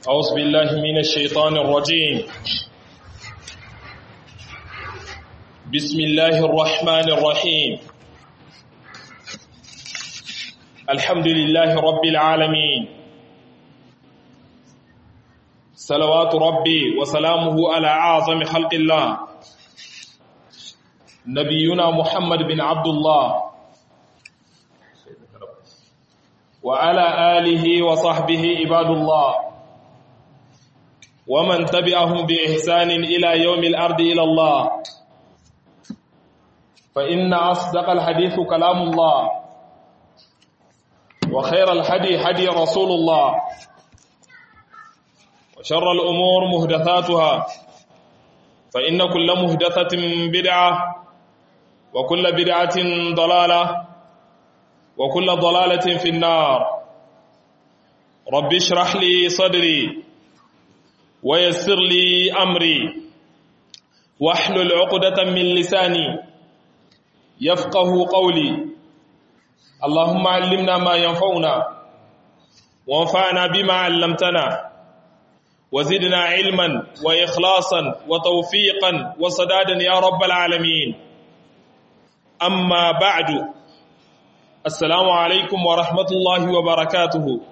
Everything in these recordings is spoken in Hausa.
أعوذ بالله من الشيطان الرجيم بسم الله الرحمن الرحيم الحمد لله رب العالمين صلوات ربي وسلامه على أعظم خلق الله نبينا محمد بن عبد الله وعلى آله وصحبه عباد الله ومن تبعهم بإحسان إلى يوم الأرض إلى الله فإن أصدق الحديث كلام الله وخير الحدي حدي رسول الله وشر الأمور مهدثاتها فإن كل مهدثة بدعة وكل بدعة ضلالة وكل ضلالة في النار رب اشرح لي صدري ويسر لي أمري واحلل عقدة من لساني يفقه قولي اللهم علمنا ما ينفعنا وانفعنا بما علمتنا وزدنا علما وإخلاصا وتوفيقا وصدادا يا رب العالمين أما بعد Assalamu alaikum wa rahmatullahi wa barakatuhu.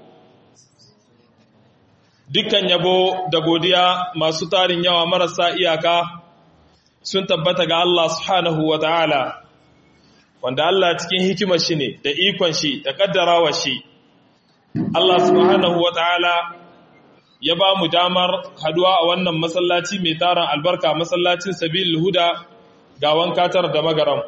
Dukkan yabo da godiya masu tarin yawa marasa iyaka sun tabbata ga Allah subhanahu wa ta'ala, wanda Allah cikin hikimar shi ne da ikon shi da ƙaddarawa shi. Allah subhanahu wa ta'ala ya ba mu damar haduwa a wannan masallaci mai taron albarka masallacin sabil huda ga wankatar da magaram.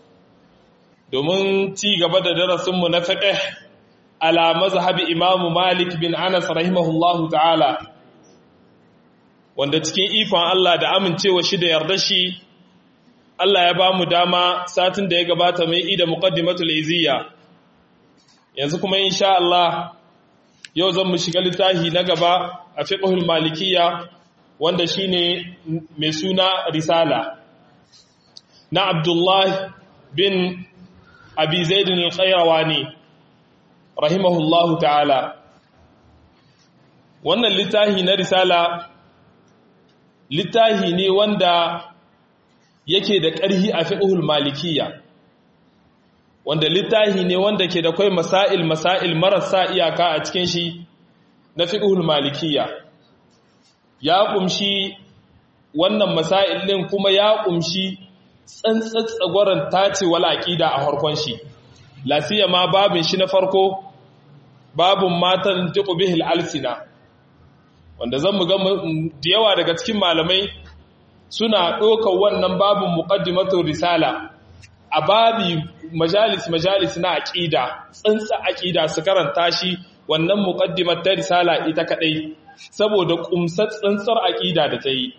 domin ci gaba da darasinmu na fiqh ala mazhabi imamu malik bin anas rahimahullahu ta'ala wanda cikin ikon Allah da amincewa shi da yarda shi Allah ya ba mu dama satin da ya gabata mai ida muqaddimatul iziyya yanzu kuma insha Allah yau zan mu shiga littafi na gaba a fiqhul malikiyya wanda shine mai suna risala na Abdullah bin abi zaidin al-qayrawani rahimahullahu ta'ala wannan littahi na risala littahi ne wanda yake da ƙarhi a fiqhul malikiyya wanda littahi ne wanda ke da kai masail masail marasa iyaka a cikin shi na fiqhul malikiyya ya kumshi wannan masail din kuma ya kumshi tsantsatsagwaron tacewar aƙida a harkon shi lafiya ma babin shi na farko babin matan tiku bihil alsina wanda zan mu ga da yawa daga cikin malamai suna ɗaukar wannan babin muqaddimatu risala a babi majalis majalis na aƙida tsantsa aƙida su karanta shi wannan muqaddimat ta risala ita kadai saboda kumsar tsantsar aƙida da ta yi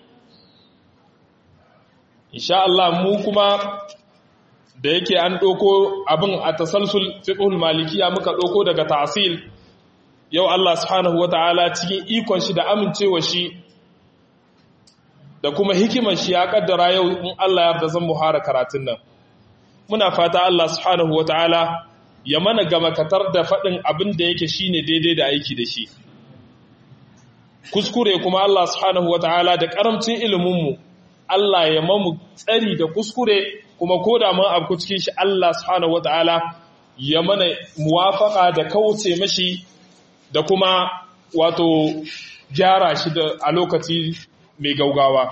insha Allah mu kuma da yake an ɗauko abin a tasalsul fiqhul malikiya muka ɗauko daga ta'sil yau Allah subhanahu wata'ala cikin ikon shi da amincewa shi da kuma hikimar shi ya kaddara yau in Allah ya yarda zan muhara karatun nan muna fata Allah subhanahu wata'ala ya mana gama katar da faɗin abin da yake shine daidai da aiki da shi kuskure kuma Allah subhanahu wata'ala da karamcin ilimin mu Allah ya mamu tsari da kuskure kuma ko da mun abu cikin shi Allah subhanahu wataala ya mana muwafaka da kauce mashi da kuma wato gyara shi da a lokaci mai gaugawa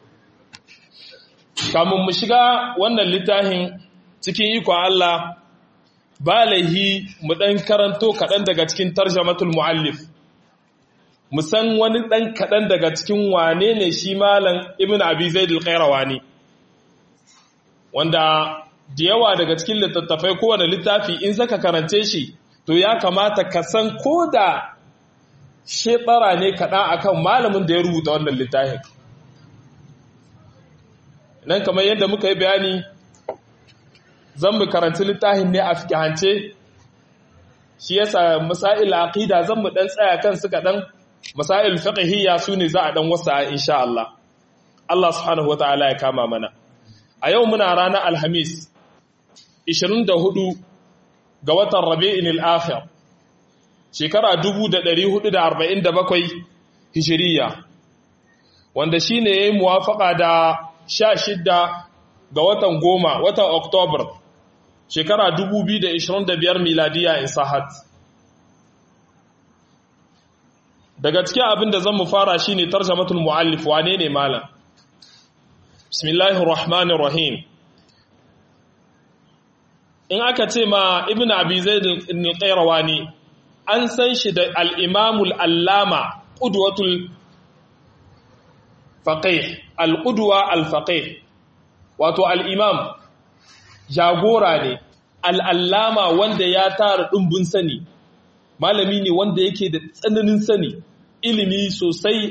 kamun mu shiga wannan littafin cikin ikon Allah ba laihi mu dan karanto kaɗan daga cikin tarjamatul muallif mu san wani ɗan kaɗan daga cikin wane ne shi malam ibn abi zaid al-qayrawani wanda da yawa daga cikin littattafai kowane littafi in zaka karance shi to ya kamata ka san ko da shebara ne kaɗan akan malamin da ya rubuta wannan littafin nan kamar yadda muka yi bayani zan mu karanci littafin ne a fikihance shi yasa masail aqida zan mu dan tsaya kan su kaɗan masail fiqhiyya sune za a dan wasa insha Allah Allah subhanahu wataala ya kama mana a yau muna ranar alhamis 24 ga watan rabi'in al-akhir shekara 1447 hijiriya wanda shi ne ya yi muwafaka da sha shidda ga watan goma watan oktobar shekara 2025 miladiya in sahat daga cikin abin da zan mu fara shi ne tarjamatul mu'allif wane ne malam bismillahir rahmanir rahim in aka ce ma ibn abi zaid al-qayrawani an san shi da al-imamul allama qudwatul faqih al-qudwa al-faqih wato al-imam jagora ne al-allama wanda ya tara dumbun sani malami ne wanda yake da tsananin sani ilimi sosai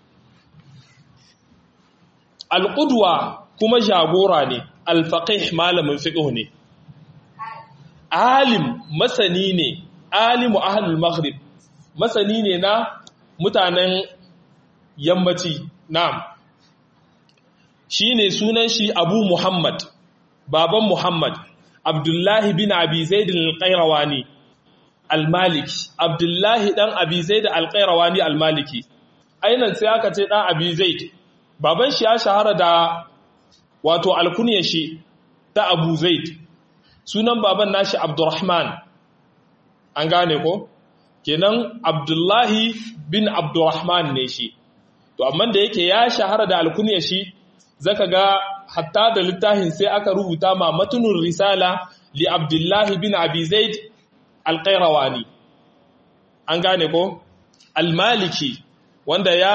al-qudwa kuma jagora ne al-faqih malamin fiqh ne alim masani ne alimu ahlul maghrib masani ne na mutanen yammaci na'am shine sunan shi abu muhammad baban muhammad abdullahi bin abi zaid al-qayrawani al-maliki abdullahi dan abi zaid al-qayrawani al-maliki ainan sai aka ce dan abi zaid baban shi ya shahara da wato alkunyar shi ta abu zaid sunan baban nashi abdurrahman an gane ko kenan abdullahi bin abdurrahman ne shi to amma da yake ya shahara da alkunyar shi zaka ga hatta da littafin sai aka rubuta ma matunur risala li abdullahi bin abi zaid alqairawani an gane ko almaliki wanda ya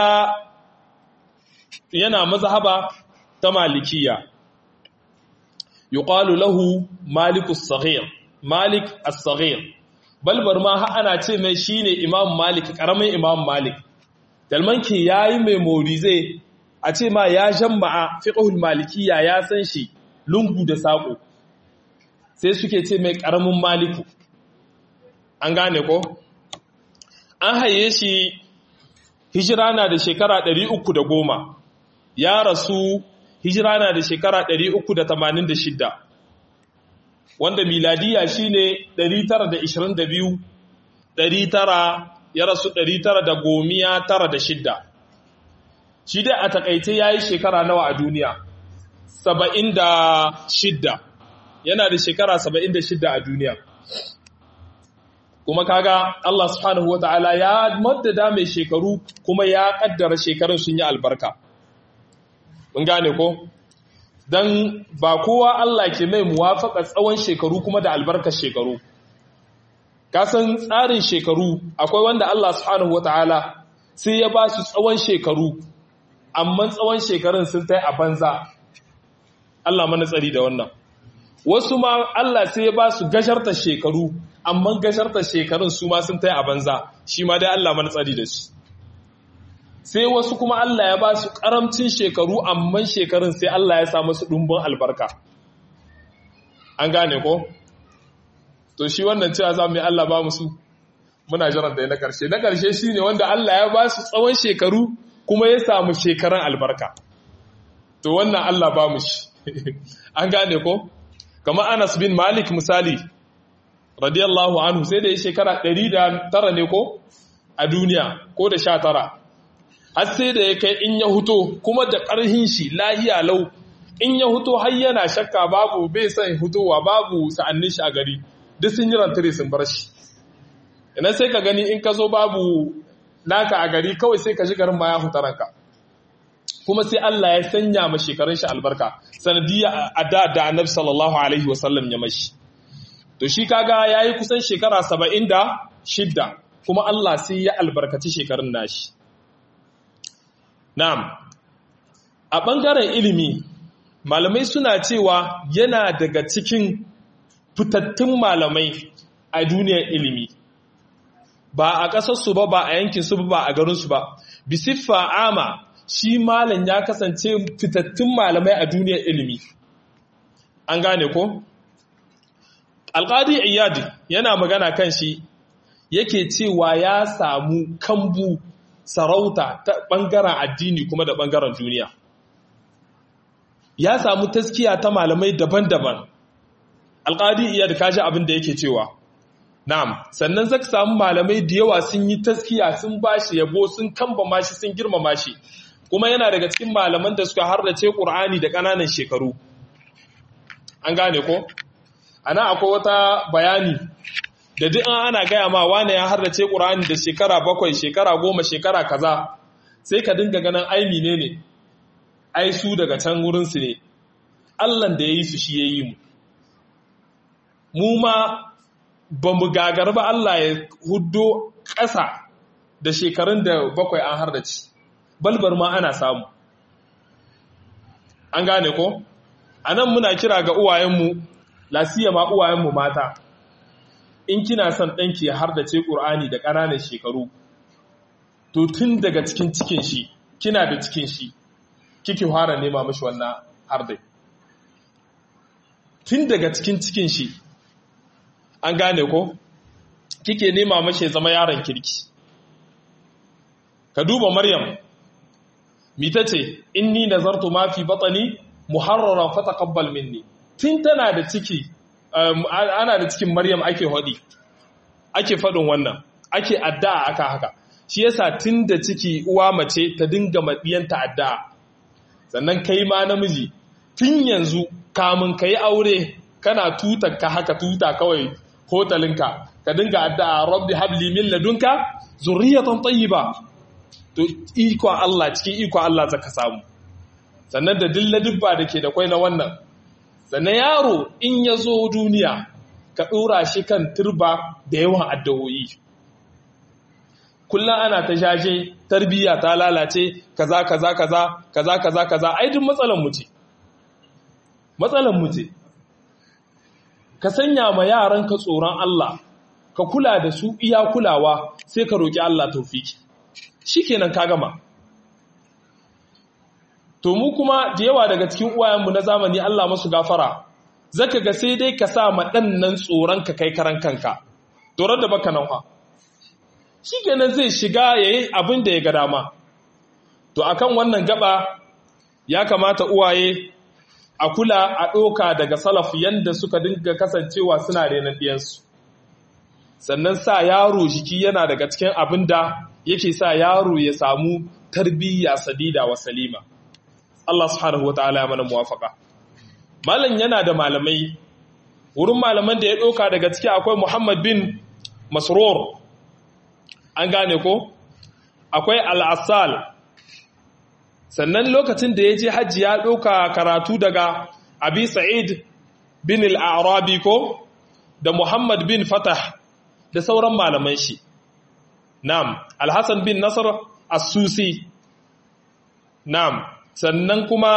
yana mazhaba ta malikiya yuqalu lahu malikus saghir malik as-saghir balbar ma ha ana ce mai shine imam malik karamin imam malik dalmanki yayi mai morize a ce ma ya jama'a fiqhul malikiyya ya san shi lungu da sako sai suke ce mai karamin maliku an gane ko an haye shi hijira na da shekara 310 ya rasu hijira na da shekara 386 wanda miladiya shine 922 900 ya rasu 996 shi dai a takaice yayi shekara nawa a duniya 76 yana da shekara 76 a duniya kuma kaga Allah subhanahu wataala ya maddada mai shekaru kuma ya kaddara shekarun sun yi albarka mun gane ko dan ba kowa Allah ke mai muwafaka tsawon shekaru kuma da albarkar shekaru kasan tsarin shekaru akwai wanda Allah subhanahu wataala sai ya ba su tsawon shekaru amma tsawon shekarun sun tai a banza Allah mana tsari da wannan wasu ma Allah sai ya ba su gasharta shekaru amma gasharta shekarun su ma sun tai a banza shi ma dai Allah mana tsari da shi sai wasu kuma Allah ya ba su ƙaramcin shekaru amma shekarun sai Allah ya sa masu ɗumbin albarka an gane ko to shi wannan cewa za mu yi Allah ba musu muna jiran da ya na ƙarshe na ƙarshe shi ne wanda Allah ya ba su tsawon shekaru kuma ya samu shekaran albarka to wannan Allah ba mu shi an gane ko kamar Anas bin Malik misali radiyallahu anhu sai da ya shekara 109 ne ko a duniya ko da 19 har sai da ya kai in ya huto kuma da ƙarhin shi lahiya lau in ya huto har yana shakka babu bai san hutowa babu sa'annin shi a gari duk sun yi rantare sun bar shi ina sai ka gani in ka zo babu naka a gari kawai sai ka ji garin ma ya huta ranka kuma sai Allah ya sanya ma shekarun shi albarka sanadiyya a da da annabi sallallahu alaihi wasallam ya mashi to shi kaga yayi kusan shekara 76 kuma Allah sai ya albarkaci shekarun nashi Na'am, a ɓangaren ilimi, malamai suna cewa yana daga cikin fitattun malamai a duniyar ilimi, ba a ƙasarsu ba, ba a yankinsu ba, ba a garinsu ba. Bisiffa ama shi malam ya kasance fitattun malamai a duniyar ilimi. An gane ko? Alƙadi Iyadi yana magana kan shi, yake cewa ya samu kambu sarauta ta ɓangaren addini kuma da ɓangaren duniya ya samu taskiya ta malamai daban-daban alƙadi iya da kaji abin da yake cewa na'am sannan zaka samu malamai da yawa sun yi taskiya sun bashi yabo sun kambama shi sun girmama shi kuma yana daga cikin malaman da suka harrace Qur'ani da ƙananan shekaru an gane ko ana akwai wata bayani da duk an ana gaya ma wane ya harrace Qur'ani da shekara bakwai shekara goma shekara kaza sai ka dinga ganin ai ne ne ai su daga can wurin su ne Allah da yayi su shi yayi mu mu ma ba mu gagar ba Allah ya huddo ƙasa da shekarun da bakwai an harrace balbar ma ana samu an gane ko a nan muna kira ga uwayenmu lasiya ma uwayenmu mata in kina son ɗanki ya hardace ƙur'ani da ƙananan shekaru to tun daga cikin cikin shi kina da cikin shi kike fara nema mashi wannan hardai tun daga cikin cikin shi an gane ko kike nema mashi zama yaron kirki ka duba maryam mita ce inni nazartu ma fi batani muharraran fataqabbal minni tun tana da ciki ana da cikin maryam ake hodi ake fadin wannan ake addu'a aka haka shi yasa tun da ciki uwa mace ta dinga madiyanta addu'a sannan kai ma namiji tun yanzu kamun kai aure kana tutar ka haka tuta kawai hotalinka ka dinga addu'a rabbi habli min ladunka zurriyatan tayyiba to iko Allah cikin iko Allah zaka samu sannan da dilla dubba da ke da kwai na wannan sannan yaro in ya zo duniya ka ɗora shi kan turba da yawan addu'o'i kullum ana ta jaje tarbiyya ta lalace kaza kaza kaza kaza kaza kaza ai duk matsalan mu ce matsalan mu ce ka sanya ma yaranka tsoron Allah ka kula da su iya kulawa sai ka roki Allah taufiki shikenan ka gama to mu kuma da yawa daga cikin uwayenmu na zamani Allah masu gafara zaka ga sai dai ka sa ma dan nan tsoron ka kai karan kanka tsoron da baka nan fa shikenan zai shiga yayi abin da ya ga dama to akan wannan gaba ya kamata uwaye a kula a ɗoka daga salaf yanda suka dinga kasancewa suna renon ɗiyansu sannan sa yaro jiki yana daga cikin abin da yake sa yaro ya samu tarbiyya sadida wa salima Allah subhanahu wataala ya mana muwafaka malam yana da malamai wurin malaman da ya ɗauka daga ciki akwai Muhammad bin Masrur an gane ko akwai Al-Assal sannan lokacin da ya je hajji ya ɗauka karatu daga Abi Sa'id bin Al-Arabi ko da Muhammad bin Fatah da sauran malaman shi Na'am, Alhassan bin Nasar As-Susi. Na'am, sannan kuma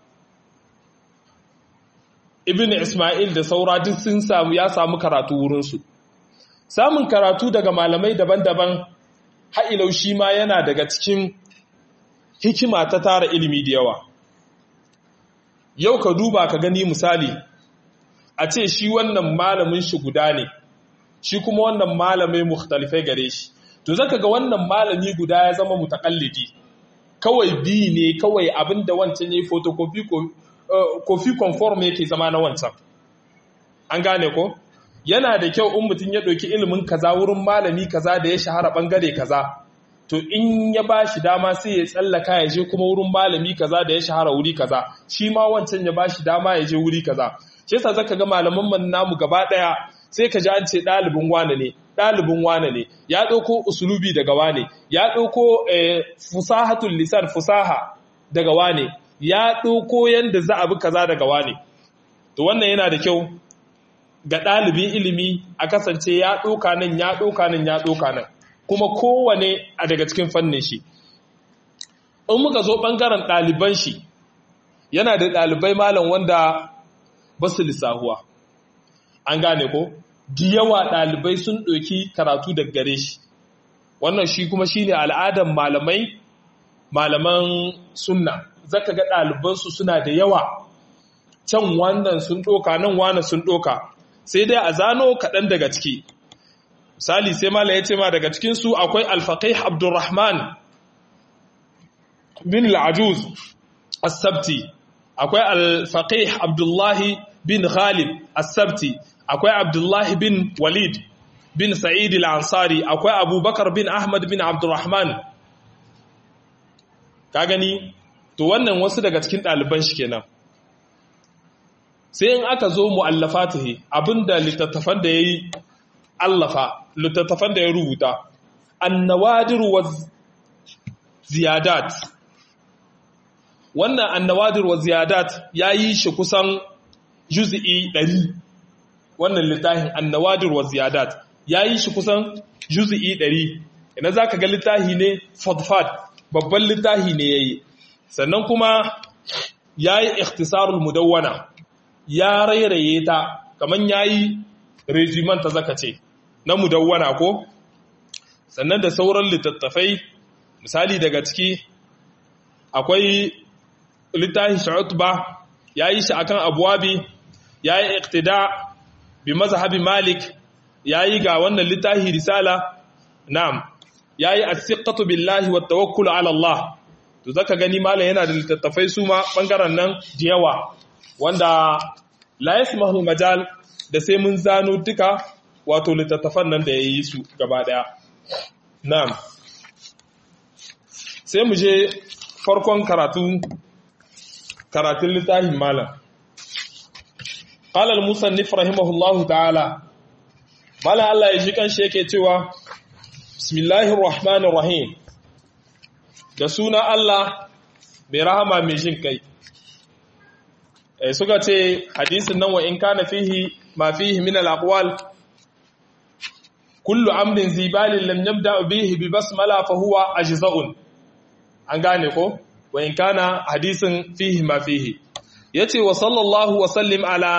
Ibn Ismail da saura duk sun samu ya samu karatu wurinsu. Samun karatu daga malamai daban-daban ha'ilau shi ma yana daga cikin hikima ta tara ilimi da yawa. Yau ka duba ka gani misali, a ce shi wannan malamin shi guda ne, shi kuma wannan malamai mukhtalifai gare shi. to zaka ga wannan malami guda ya zama mutakallidi kawai bi ne kawai abinda wancan yayi photocopy ko kofi conform yake zama na wancan an gane ko yana da kyau in mutum ya ɗauki ilimin kaza wurin malami kaza da ya shahara bangare kaza to in ya ba shi dama sai ya tsallaka ya je kuma wurin malami kaza da ya shahara wuri kaza shi ma wancan ya ba shi dama ya je wuri kaza shi yasa zaka ga malaman man namu gaba daya sai ka ji an ce ɗalibin wane ne ɗalibin wane ne ya ɗauko usulubi daga wane ya ɗauko fusahatul lisan fusaha daga wane ya ɗauko yanda za a bi kaza daga wane to wannan yana da kyau ga ɗalibin ilimi a kasance ya ɗauka nan ya ɗauka nan ya ɗauka nan kuma kowane a daga cikin fannin shi in muka zo ɓangaren ɗaliban shi yana da ɗalibai malam wanda ba su lissahuwa an gane ko di yawa ɗalibai sun ɗauki karatu daga gare shi wannan shi kuma shi ne al'adar malamai malaman sunna zaka ga ɗalibansu suna da yawa can wannan sun ɗoka nan wannan sun ɗoka sai dai a zano kaɗan daga ciki misali sai mala ya ce ma daga cikinsu akwai alfaƙai abdurrahman bin al'ajuz as-sabti akwai alfaƙai abdullahi bin ghalib as-sabti akwai abdullahi bin walid bin sa'id al-ansari akwai abubakar bin ahmad bin abdurrahman ka gani to wannan wasu daga cikin ɗaliban shi kenan sai in aka zo mu'allafatihi abinda littattafan da yayi allafa littattafan da ya rubuta annawadir wa ziyadat wannan annawadir wa ziyadat yayi shi kusan juz'i 100 wannan littafin annawadir wa ziyadat yayi shi kusan juz'i 100 ina zaka ga littafi ne fadfad babban littafi ne yayi sannan kuma yayi ikhtisarul mudawwana ya rairaye ta kaman yayi regimen ta zaka ce na mudawwana ko sannan da sauran littattafai misali daga ciki akwai littafin sha'utba yayi shi akan abwabi yayi iqtida bi mazhabi malik yayi ga wannan littafi risala na'am yayi as-siqatu billahi wat tawakkul ala Allah to zaka gani malam yana da littattafai su ma bangaren nan da yawa wanda la yasmahu majal da sai mun zano duka wato littattafan nan da yayi su gaba daya na'am sai mu je farkon karatu karatun littafin malam qala al-musannif rahimahullahu ta'ala malam Allah ya ji kanshi yake cewa bismillahir rahmanir rahim da suna Allah mai rahama mai jin kai suka ce hadisin nan wa in kana fihi ma fihi min al-aqwal kullu amrin zibalin lam yabda bihi bi basmala fa huwa ajza'un an gane ko wa in kana hadisin fihi ma fihi yace wa sallallahu wa sallim ala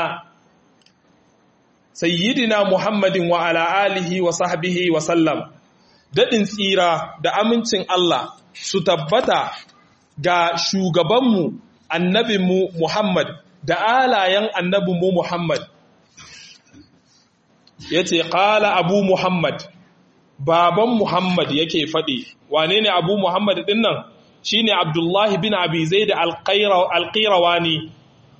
sayyidina muhammadin wa ala alihi wa sahbihi wa sallam dadin tsira da amincin Allah su tabbata ga shugabanmu annabinmu Muhammad da alayen annabinmu Muhammad ya ce ƙala abu Muhammad baban Muhammad yake faɗi wane ne abu Muhammad ɗin nan shi ne Abdullahi bin Abizai da alƙirawani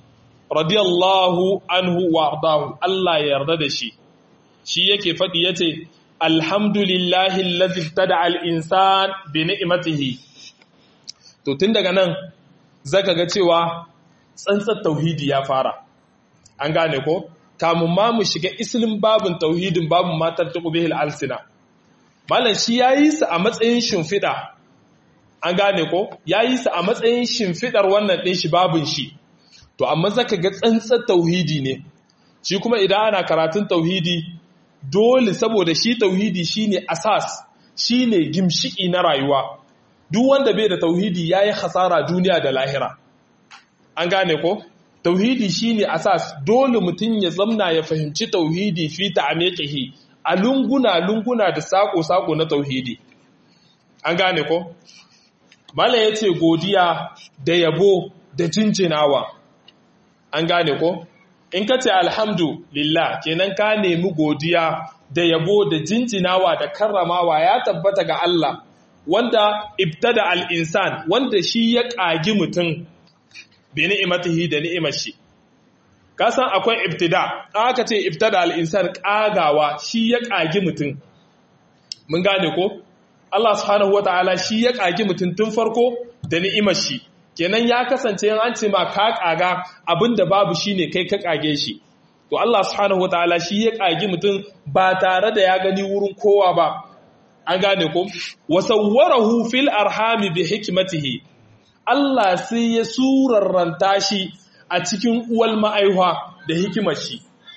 radiyallahu anhu wa ardahu Allah ya yarda da shi shi yake faɗi ya ce alhamdulillahi lazi tada al'insan bi ni'imatihi to tun daga nan zaka ga cewa tsantsar tauhidi ya fara an gane ko kamun ma mu shiga islin babin tauhidin babin matar ta ƙubihil alsina malam shi ya yi su a matsayin shimfiɗa an gane ko ya yi su a matsayin shimfiɗar wannan ɗin shi babin shi to amma zaka ga tsantsar tauhidi ne shi kuma idan ana karatun tauhidi dole saboda shi tauhidi shine asas shine gimshiki na rayuwa duk wanda bai da tauhidi yayi hasara duniya da lahira an gane ko tauhidi shine asas dole mutum ya zamna ya fahimci tauhidi fi ta'amiqihi a lunguna lunguna da sako sako na tauhidi an gane ko mala yace godiya da yabo da jinjinawa an gane ko in ka ce alhamdulillah kenan ka nemi godiya da yabo da jinjinawa da karramawa ya tabbata ga Allah wanda ibtada al-insan wanda shi ya ƙagi mutum bi ni'imatihi da ni'imar shi ka san akwai ibtida aka ce ibtada al-insan ƙagawa shi ya ƙagi mutum mun gane ko Allah subhanahu wataala shi ya ƙagi mutum tun farko da ni'imar shi kenan ya kasance yan an ce ma ka kaga abinda babu shine kai ka kage shi to Allah subhanahu wataala shi ya kage mutum ba tare da ya gani wurin kowa ba an gane ko wasawwarahu fil arhami bi hikmatihi Allah sai ya surarranta shi a cikin uwal ma'aihwa da hikimar shi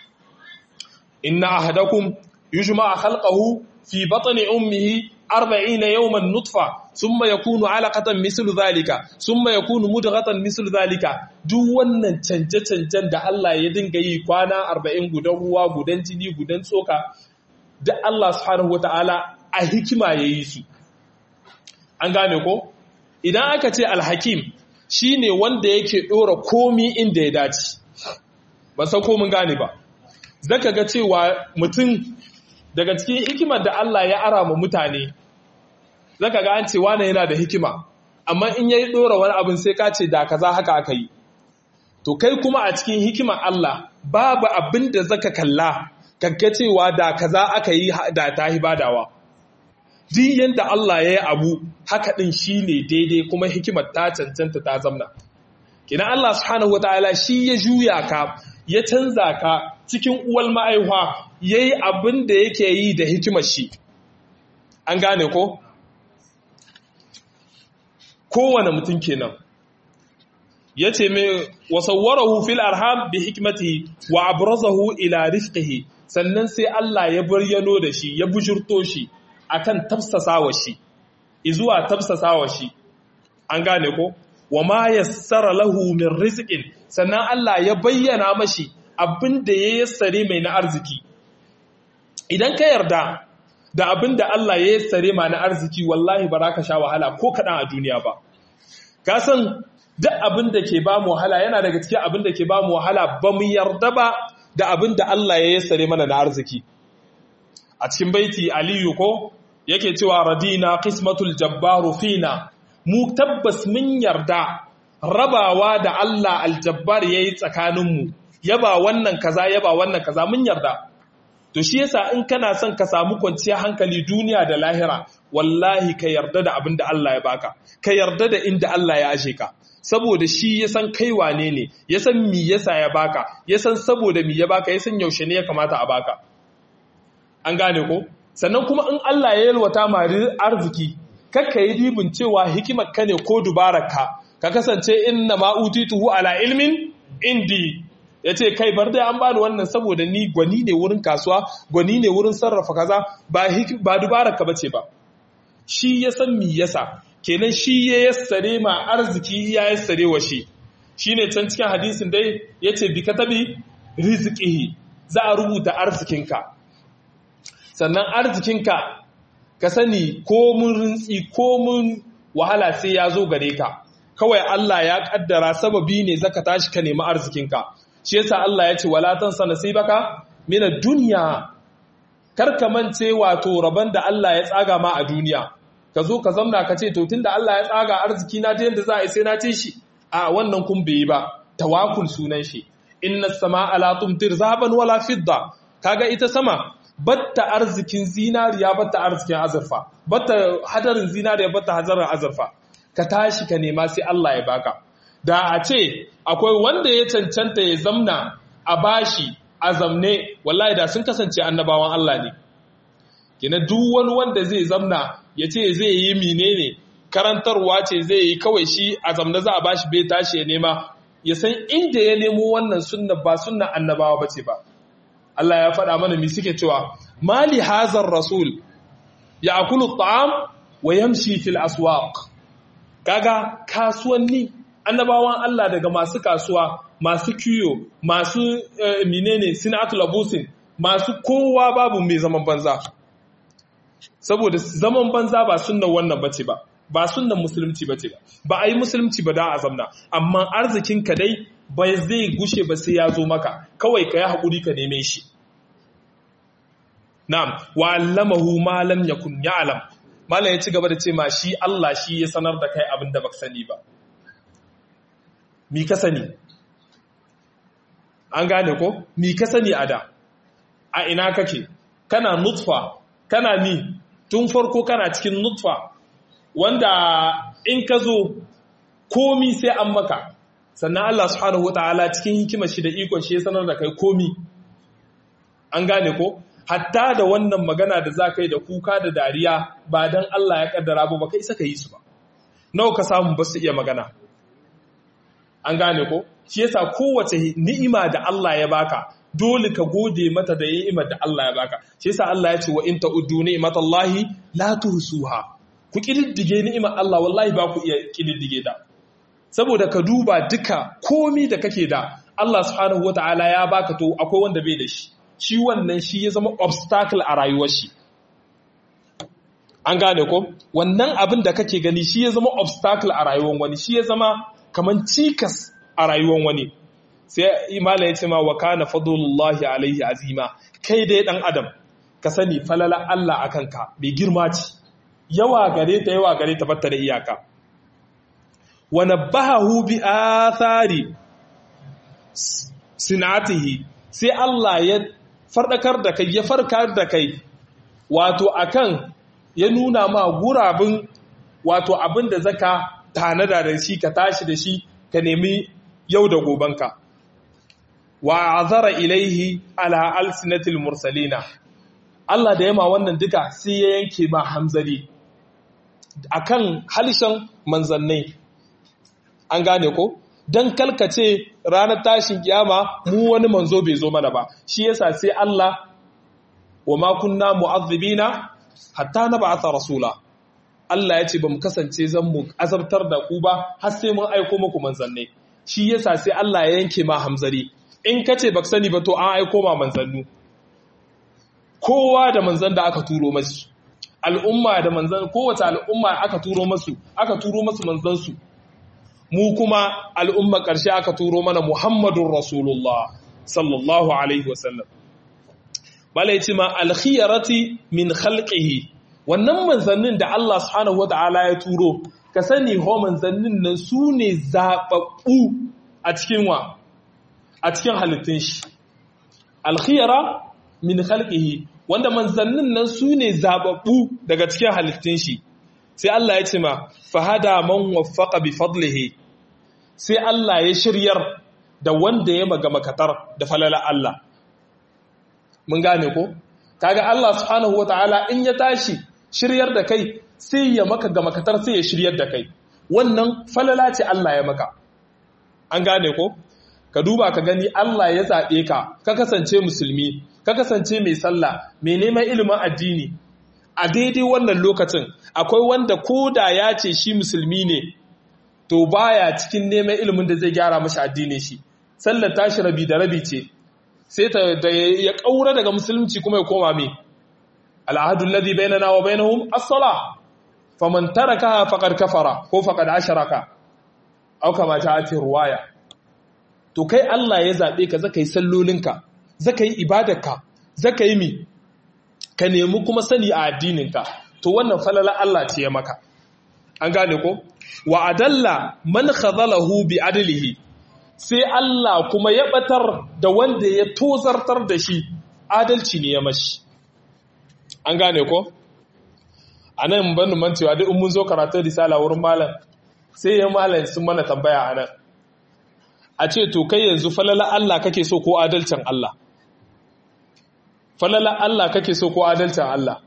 inna ahadakum yujma'a khalqahu fi batni ummihi أربعين يوما نطفة ثم يكون علقة مثل ذلك ثم يكون مدغة مثل ذلك duk wannan canje-canjen da Allah ya dinga yi kwana 40 gudan ruwa gudan jini gudan tsoka da Allah subhanahu wata'ala a hikima ya yi su an gane ko idan aka ce alhakim shine wanda yake dora komi inda ya dace ba san ko mun gane ba zaka ga cewa mutum daga cikin hikimar da Allah ya ara ma mutane zaka ga an ce wane yana da hikima amma in yayi dora wani abin sai ka ce da kaza haka aka yi to kai kuma a cikin hikimar Allah babu abin da zaka kalla kaga cewa da kaza aka yi da ta yi badawa duk yanda Allah ya yi abu haka din shine daidai kuma hikimar ta cancanta ta zamna kina Allah subhanahu wataala shi ya juya ka ya canza ka cikin uwal ma'aihuwa yayi abin da yake yi da hikimar shi an gane ko kowane mutum kenan ya ce mai wasawwarahu fil arham bi hikmati wa abrazahu ila rizqihi sannan sai Allah ya bayyano da shi ya bujurto shi akan tafsasawa shi izuwa tafsasawa shi an gane ko wa ma yassara lahu min rizqin sannan Allah ya bayyana mashi abinda ya yassare mai na arziki idan ka yarda da abinda Allah ya yassare ma na arziki wallahi ba za ka sha wahala ko kaɗan a duniya ba ka san duk abin da ke ba mu wahala yana daga cikin abin da ke ba mu wahala ba mu yarda ba da abin da Allah ya yassare mana na arziki a cikin baiti aliyu ko yake cewa radina qismatul jabbaru fina mu tabbas mun yarda rabawa da Allah aljabbar yayi tsakaninmu yaba wannan kaza yaba wannan kaza mun yarda to shi yasa in kana son ka samu kwanciyar hankali duniya da lahira wallahi ka yarda da abin da Allah ya baka ka yarda da inda Allah ya ashe ka saboda shi ya san kai wane ne ya san mi yasa ya baka ya san saboda mi ya baka ya san yaushe ne ya kamata a baka an gane ko sannan kuma in Allah ya yalwata ma arziki kakka yi dibin cewa hikimar ka ne ko dubararka ka kasance inna ma utituhu ala ilmin indi ya ce kai bar dai an bani wannan saboda ni gwani ne wurin kasuwa gwani ne wurin sarrafa kaza ba dubararka ba ce ba shi ya san mi yasa kenan shi ya yassare ma arziki ya yassare wa shi shi ne can cikin hadisin dai ya ce bi katabi rizikihi za a rubuta arzikinka sannan arzikinka ka sani ko mun rintsi ko mun wahala sai ya zo gare ka kawai Allah ya kaddara sababi ne zaka tashi ka nemi arzikinka shi yasa Allah ya ce wala tansa nasibaka min ad-dunya karka mance wato rabon da Allah ya tsaga ma a duniya ka zo ka zamna ka ce to tunda Allah ya tsaga arziki na ta yanda za a yi sai na ce shi a wannan kun bai yi ba tawakul sunan shi inna samaa la tumtir zahaban wala fidda kaga ita sama batta arzikin zinariya batta arzikin azurfa batta hadarin zinariya batta hadarin azurfa ka tashi ka nema sai Allah ya baka da a ce akwai wanda ya cancanta ya zamna a bashi a zamne wallahi da sun kasance annabawan Allah ne kina duk wani wanda zai zamna ya ce zai yi menene karantarwa ce zai yi kawai shi a zamna za a bashi bai tashi ya nema ya san inda ya nemo wannan sunna ba sunna annabawa bace ba Allah ya faɗa mana mi suke cewa mali hazar rasul ya akulu ta'am wa yamshi fil aswaq kaga kasuwanni annabawan Allah daga masu kasuwa masu kiyo masu menene sinatul abusin masu kowa babu mai zaman banza saboda zaman banza ba sunnan wannan bace ba ba sunnan musulunci bace ba ba a yi musulunci ba da a zamna amma arzikin ka dai bai zai gushe ba sai ya zo maka kawai ka yi haƙuri ka neme shi na'am wa allamahu ma lam yakun ya'lam malam ya ci gaba da ce ma shi Allah shi ya sanar da kai abin da baka sani ba mi ka sani an gane ko mi ka sani a da a ina kake kana nutfa kana mi tun farko kana cikin nutfa wanda in ka zo komi sai an maka sannan Allah subhanahu wataala cikin hikimar shi da ikon shi ya sanar da kai komi an gane ko hatta da wannan magana da za ka yi da kuka da dariya ba don Allah ya kaddara ba ba kai isa ka yi su ba nawa ka samu ba su iya magana an gane ko shi yasa kowace ni'ima da Allah ya baka dole ka gode mata da ni'imar da Allah ya baka shi yasa Allah ya ce wa in ta'uddu ni'matallahi la tuhsuha ku kididdige ni'imar Allah wallahi ba ku iya kididdige da saboda ka duba duka komi da kake da Allah subhanahu wataala ya baka to akwai wanda bai da shi shi wannan shi ya zama obstacle a rayuwar shi an gane ko wannan abin da kake gani shi ya zama obstacle a rayuwar wani shi ya zama kaman cikas a rayuwar wani sai imala ya ce ma wa kana fadlullahi alaihi azima kai dai dan adam ka sani falala Allah akan ka bai girma ce yawa gare ta yawa gare ta batta da iyaka wa nabbahu bi athari sinatihi sai Allah ya farɗakar da kai ya farkar da kai wato akan ya nuna ma gurabin wato abin da zaka tanada da shi ka tashi da shi ka nemi yau da gobanka wa azara ilaihi ala alsinatil mursalina Allah da yama wannan duka sai ya yanke ma hamzari akan halishan manzannai an gane ko dan kalkace ranar tashin kiyama mu wani manzo bai zo mana ba shi yasa sai Allah wa ma kunna mu'azzibina hatta nab'atha rasula Allah ya ce ba mu kasance zan mu azabtar da ku ba har sai mun aiko muku manzanni shi yasa sai Allah ya yanke ma hamzari in kace baka sani ba to an aiko ma manzannu kowa da manzan da aka turo masu al'umma da manzan kowace al'umma aka turo masu aka turo masu manzansu mu kuma al'umma ƙarshe aka turo mana Muhammadun Rasulullah sallallahu alaihi wasallam malai ce ma alkhiyarati min khalqihi wannan manzannin da Allah subhanahu wata'ala ya turo ka sani ho manzannin nan su ne zaɓaɓɓu a cikin wa a cikin halittun shi alkhiyara min khalqihi wanda manzannin nan su ne zaɓaɓɓu daga cikin halittun shi sai Allah ya ce ma fahada man waffaqa bi fadlihi sai Allah ya shiryar da wanda ya maga makatar da falala Allah mun gane ko kaga Allah subhanahu wataala in ya tashi shiryar da kai sai ya maka ga makatar sai ya shiryar da kai wannan falala ce Allah ya maka an gane ko ka duba ka gani Allah ya zaɓe ka ka kasance musulmi ka kasance mai sallah mai neman ilimin addini a daidai wannan lokacin akwai wanda ko da ya ce shi musulmi ne to baya cikin neman ilimin da zai gyara mashi addinin shi sallar tashi rabi da rabi ce sai ta da ya kaura daga musulunci kuma ya koma me al'ahadu alladhi bainana wa bainahum as-sala faman tarakaha faqad kafara ko faqad asharaka au kama ta ati ruwaya to kai Allah ya zabe ka zaka yi sallolinka zaka yi ibadarka zaka yi mi ka nemi kuma sani a addininka to wannan falala Allah ce ya maka an gane ko wa adalla man khadalahu bi adlihi sai Allah kuma ya batar da wanda ya tozartar da shi adalci ne ya mashi an gane ko anan ban mancewa duk mun zo karatun risala wurin malam sai ya malam sun mana tambaya anan a ce to kai yanzu falala Allah kake so ko adalcin Allah falala Allah kake so ko adalcin Allah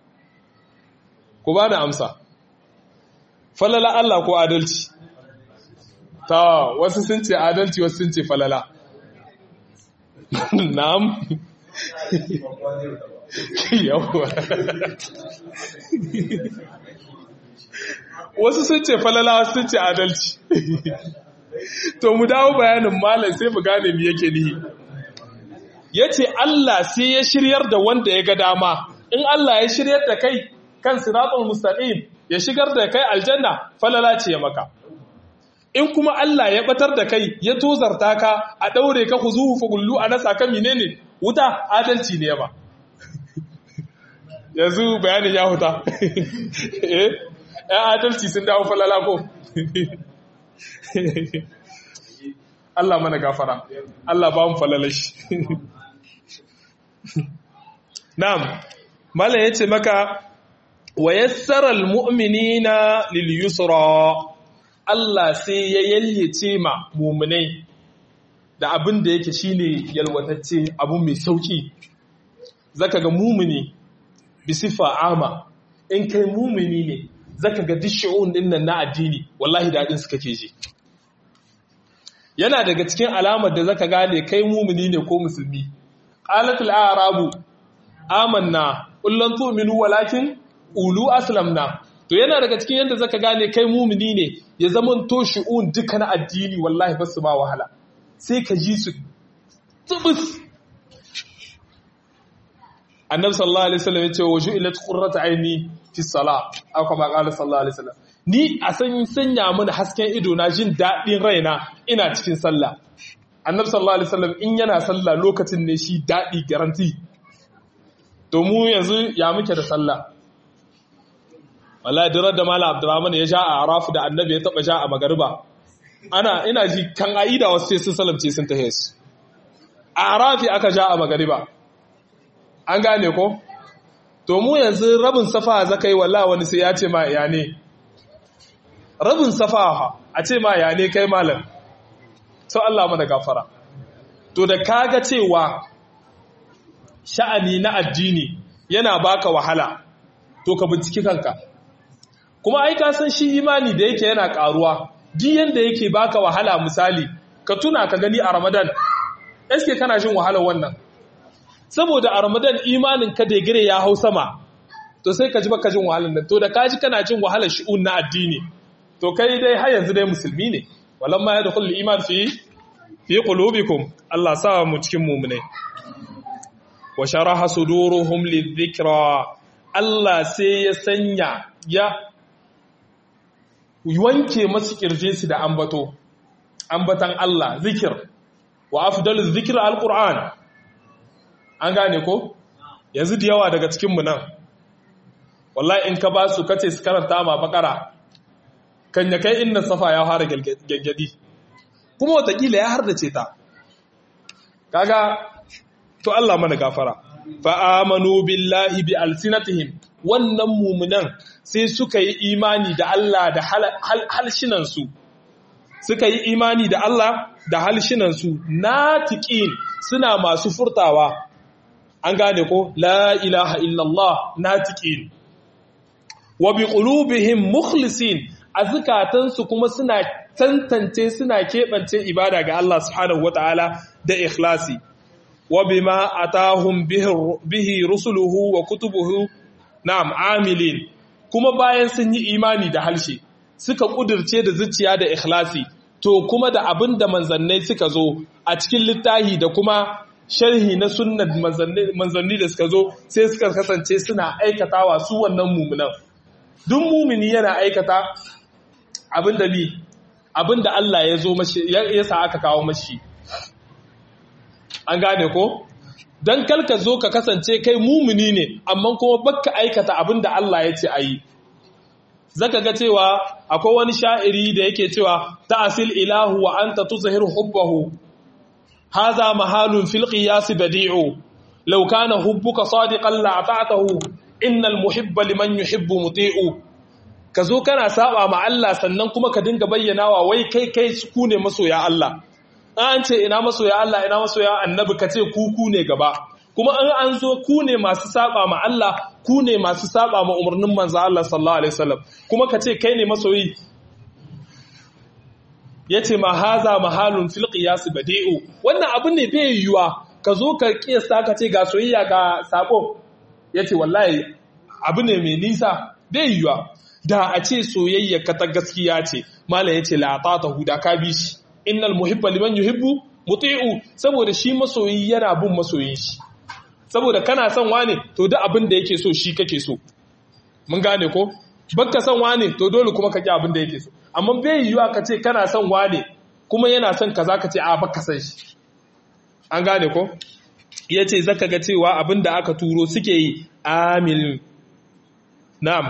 ku ba da amsa falala Allah ko adalci ta wasu sun ce adalci wasu sun ce falala na'am yawwa wasu sun ce falala wasu sun ce adalci to mu dawo bayanin malam sai mu gane me yake nihi ya ce Allah sai ya shiryar da wanda ya ga dama in Allah ya shiryar da kai kan siratul mustaqim ya shigar da kai aljanna falala ce ya maka in kuma Allah ya batar da kai ya tozarta ka a daure ka huzuhu fugullu a nasa kan menene wuta adalci ne ba yanzu bayanin ya huta eh ya adalci sun dawo falala ko Allah mana gafara Allah ba mu falalashi Na'am, Malam ya ce maka, wa yassara almu'minina lil yusra Allah sai ya yalyace ma muminai da abin da yake shine yalwatacce abu mai sauki zaka ga mumini bi sifa ama in kai mumini ne zaka ga dishu'un din nan na addini wallahi dadin su kake ji yana daga cikin alamar da zaka gane kai mumini ne ko musulmi qalatul a'rabu amanna kullun tu'minu walakin ulu aslamna to yana daga cikin yadda zaka gane kai mumini ne ya zaman to shu'un duka na addini wallahi ba su ma wahala sai ka ji su tubus annabi sallallahu alaihi wasallam ya ce wa ju'ilat qurratu aini fi salat aw kama qala sallallahu alaihi wasallam ni a san sanya mun hasken ido na jin dadin raina ina cikin sallah annabi sallallahu alaihi wasallam in yana sallah lokacin ne shi dadi garanti to mu yanzu ya muke da sallah wallahi dirar da malam abdurrahman ya ja a arafu da annabi ya taba ja a magariba ana ina ji kan aida wasu sai sun salamce sun tahe su a arafi aka ja a magariba an gane ko to mu yanzu rabin safa zakai walla wani sai ya ce ma ya ne rabin safa a ce ma ya ne kai malam to Allah mana gafara to da kaga cewa sha'ani na addini yana baka wahala to ka binciki kanka kuma ai ka san shi imani da yake yana karuwa duk yanda yake baka wahala misali ka tuna ka gani a Ramadan eske kana jin wahalar wannan saboda a Ramadan imanin ka da gire ya hau sama to sai ka ji baka jin wahalar nan to da ka ji kana jin wahalar shi'un na addini to kai dai har yanzu dai musulmi ne walamma yadkhulul iman fi fi qulubikum Allah sa mu cikin mu'minai wa sharaha suduruhum lidhikra Allah sai ya sanya ya wanke masu kirje su da ambato ambatan Allah zikir wa afdalu zikir alquran an gane ko yanzu da yawa daga cikin mu nan wallahi in ka ba su kace su karanta ma bakara kan ya kai inna safa ya fara gaggadi kuma watakila ya hardace ta kaga to Allah mana gafara fa amanu billahi bi alsinatihim wannan mumunan sai suka yi imani da Allah da halshinansu suka yi imani da Allah da halshinansu natiqin suna masu furtawa an gane ko la ilaha illallah natiqin wa bi qulubihim mukhlisin azkatansu kuma suna tantance suna keɓance ibada ga Allah subhanahu wataala da ikhlasi wa bima atahum bihi rusuluhu wa kutubuhu na'am amilin kuma bayan sun yi imani da halshe suka kudirce da zuciya da ikhlasi to kuma da abin da manzannai suka zo a cikin littahi da kuma sharhi na sunnan manzanni da suka zo sai suka kasance suna aikatawa su wannan mumunan duk mumini yana aikata abin da bi abin da Allah ya zo mashi ya sa aka kawo mashi an gane ko don kalka zo ka kasance kai mumuni ne amma kuma baka aikata abin da Allah ya ce a yi zaka ga cewa akwai wani sha'iri da yake cewa ta'asil ilahu wa anta tuzhir hubbahu hadha mahalun fil qiyas badi'u law kana hubbuka sadiqan la ata'tahu innal muhibba liman yuhibbu muti'u ka zo kana saba ma Allah sannan kuma ka dinga bayyanawa wai kai kai ku ne masoya Allah an ce ina masoya Allah ina masoya annabi ka ce ku ku ne gaba kuma an an zo ku ne masu saba ma Allah ku ne masu saba ma umarnin manzo Allah sallallahu alaihi wasallam kuma ka ce kai ne masoyi yace ma haza mahalun fil qiyas badi'u wannan abu ne bai yiwa ka zo ka kiyasta ka ce ga soyayya ga sako yace wallahi abu ne mai nisa bai yiwa da a ce soyayya ka ta gaskiya ce malam yace la ta huda ka bi shi innal muhibba liman yuhibbu muti'u saboda shi masoyi yana bin masoyin shi saboda kana son wane to duk abin da yake so shi kake so mun gane ko baka son wane to dole kuma ka ki abin da yake so amma bai yiwuwa ka ce kana son wane kuma yana son kaza ka ce a baka san shi an gane ko yace zaka ga cewa abin da aka turo suke yi amil na'am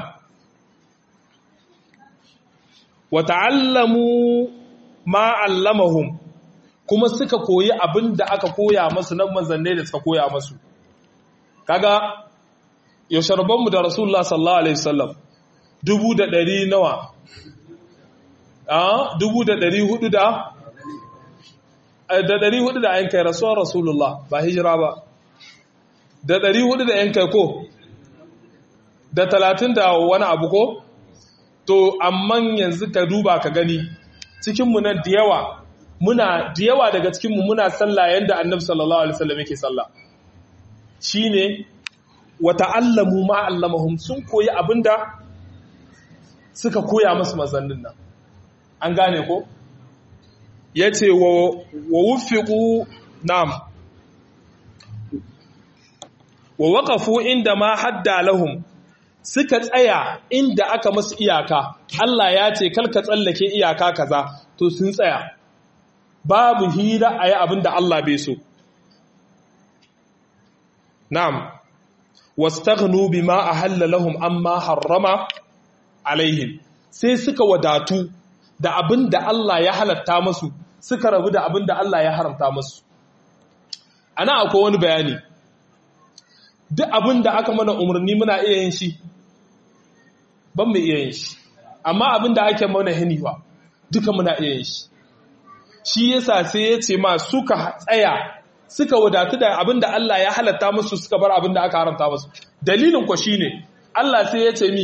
wa ta'allamu ma allamahum kuma suka koyi abin da aka koya masu nan manzanne da suka koya masu kaga yaushe rabonmu da rasulullah sallallahu alaihi wasallam dubu da ɗari nawa a dubu da ɗari hudu da da ɗari hudu da yankai rasuwar rasulullah ba hijira ba da ɗari hudu da yankai ko da talatin da wani abu ko to amman yanzu ka duba ka gani cikinmu nan da yawa muna da yawa daga cikinmu muna sallah yadda annabi sallallahu alaihi wasallam yake sallah shine wa ta'allamu ma allamahum sun koyi abinda suka koya musu mazannin nan an gane ko yace wa wa wufiqu nam wa waqafu inda ma hadda lahum suka tsaya inda aka masu iyaka Allah ya ce kalka tsallake iyaka kaza to sun tsaya babu hira a yi abin da Allah bai so na'am wastaghnu bima ahalla lahum amma harrama alaihim sai suka wadatu da abin da Allah ya halatta masu suka rabu da abin da Allah ya haramta masu ana akwai wani bayani duk abin da aka mana umarni muna iya yin shi ban mu iya yin shi amma abin da ake mana hiniwa duka muna iya yin shi shi yasa sai ya ce ma suka tsaya suka wadatu da abin da Allah ya halatta musu suka bar abin da aka haramta musu dalilin ku shine Allah sai ya ce mi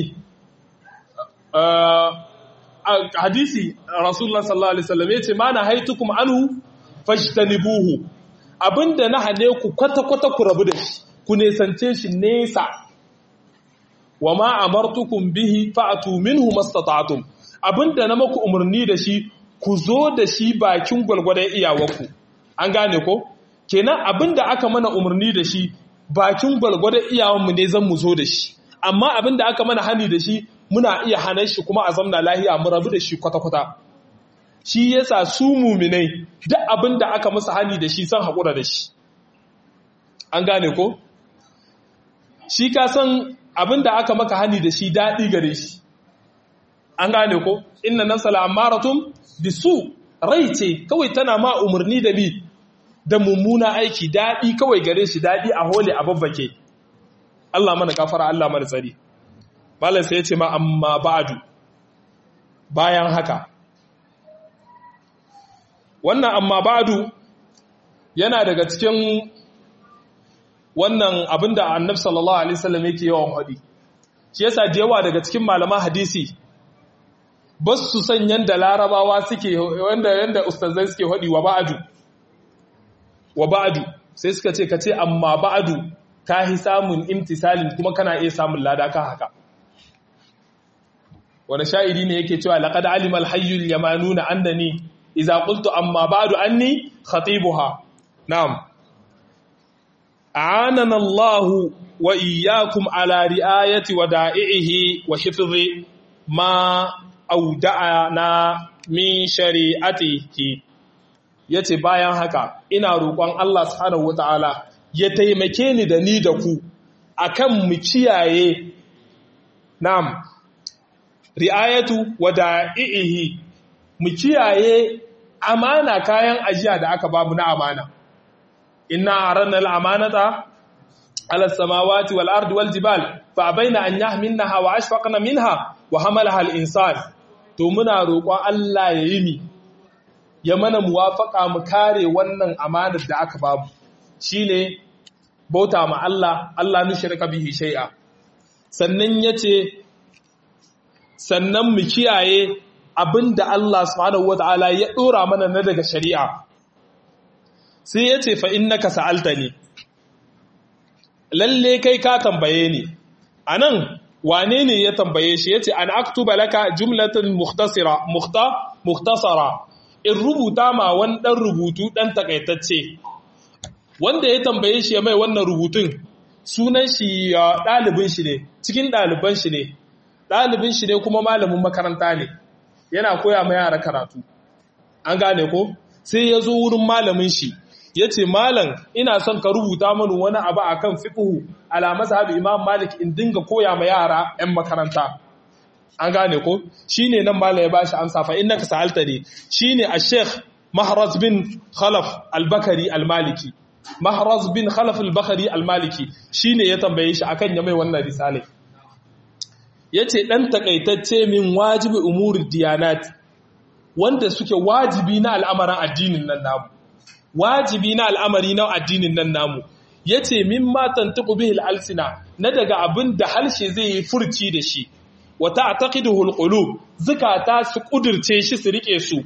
hadisi rasulullah sallallahu alaihi wasallam ya ce ma na haitukum anhu fajtanibuhu abinda na hane ku kwata kwata ku rabu da shi ku nesance shi nesa wa ma amartukum bihi fa'tu minhu mastata'tum abinda na maku umarni da shi ku zo da shi bakin gwalgwadon iyawarku an gane ko kenan abinda aka mana umarni da shi bakin gwalgwadon iyawanmu ne zan mu zo da shi amma abinda aka mana hani da shi muna iya hanar shi kuma a zamna lahiya mu rabu da shi kwata-kwata shi yasa su muminai duk abinda aka musu hani da shi san haƙura da shi an gane ko shi ka san abinda aka maka hani da shi daɗi gare shi an gane ko inna nafsa la'amaratun bisu rai ce kawai tana ma umarni da bi da mummuna aiki daɗi kawai gare shi daɗi a hole a babbake Allah mana kafara Allah mana tsari malam sai ya ce ma amma ba'adu bayan haka wannan amma ba'adu yana daga cikin wannan abinda annabi sallallahu alaihi wasallam yake yawan hadi shi yasa da yawa daga cikin malaman hadisi ba su san yanda larabawa suke wanda yanda ustazai suke hadi wa ba'adu wa ba'adu sai suka ce ka ce amma ba'adu ka hi samun imtisalin kuma kana iya samun lada ka haka wani sha'iri ne yake cewa laqad alima al-hayyul yamanuna annani idza qultu amma ba'du anni khatibuha na'am a'anana Allah wa iyyakum ala ri'ayati wada'ihi wa hifzi ma awda'ana min shari'atihi yace bayan haka ina roƙon Allah subhanahu wata'ala ya taimake ni da ni da ku akan mu kiyaye na'am ri'ayatu wada'ihi mu kiyaye amana kayan ajiya da aka babu na amana inna aranna al-amanata ala samawati wal ardi wal jibal fa abaina an yahmilnaha wa ashfaqna minha wa hamalaha al-insan to muna roƙon Allah ya yi ni ya mana muwafaka mu kare wannan amanar da aka babu shine bauta ma Allah Allah nushrika bihi shay'a sannan yace sannan mu kiyaye abinda Allah subhanahu wataala ya dora mana na daga shari'a sai yace fa innaka sa'altani lalle kai ka tambaye ni anan wane ne ya tambaye shi yace an aktuba laka jumlatan mukhtasira mukhta mukhtasara in rubuta ma wani dan rubutu dan takaitacce wanda ya tambaye shi ya mai wannan rubutun sunan shi ɗalibin shi ne cikin ɗaliban shi ne ɗalibin shi ne kuma malamin makaranta ne yana koya ma yara karatu an gane ko sai ya zo wurin malamin shi ya ce malam ina son ka rubuta mani wani abu a kan fiƙuhu alamasa haɗu imam malik in dinga koya ma yara 'yan makaranta an gane ko shi ne nan malam ya ba shi amsa fa inna ka sa'alta ne shi ne a sheikh mahraz bin khalaf albakari almaliki mahraz bin khalaf albakari almaliki shi ne ya tambaye shi akan ya mai wannan risalai ya ce ɗan takaitacce min wajibi umuri diyanat wanda suke wajibi na al'amarin addinin nan namu wajibi na al'amari na addinin nan namu ya ce min matan tuƙubihil alsina na daga abin da harshe zai yi furci da shi wata a taƙidu hulƙulu zukata su ƙudurce shi su riƙe su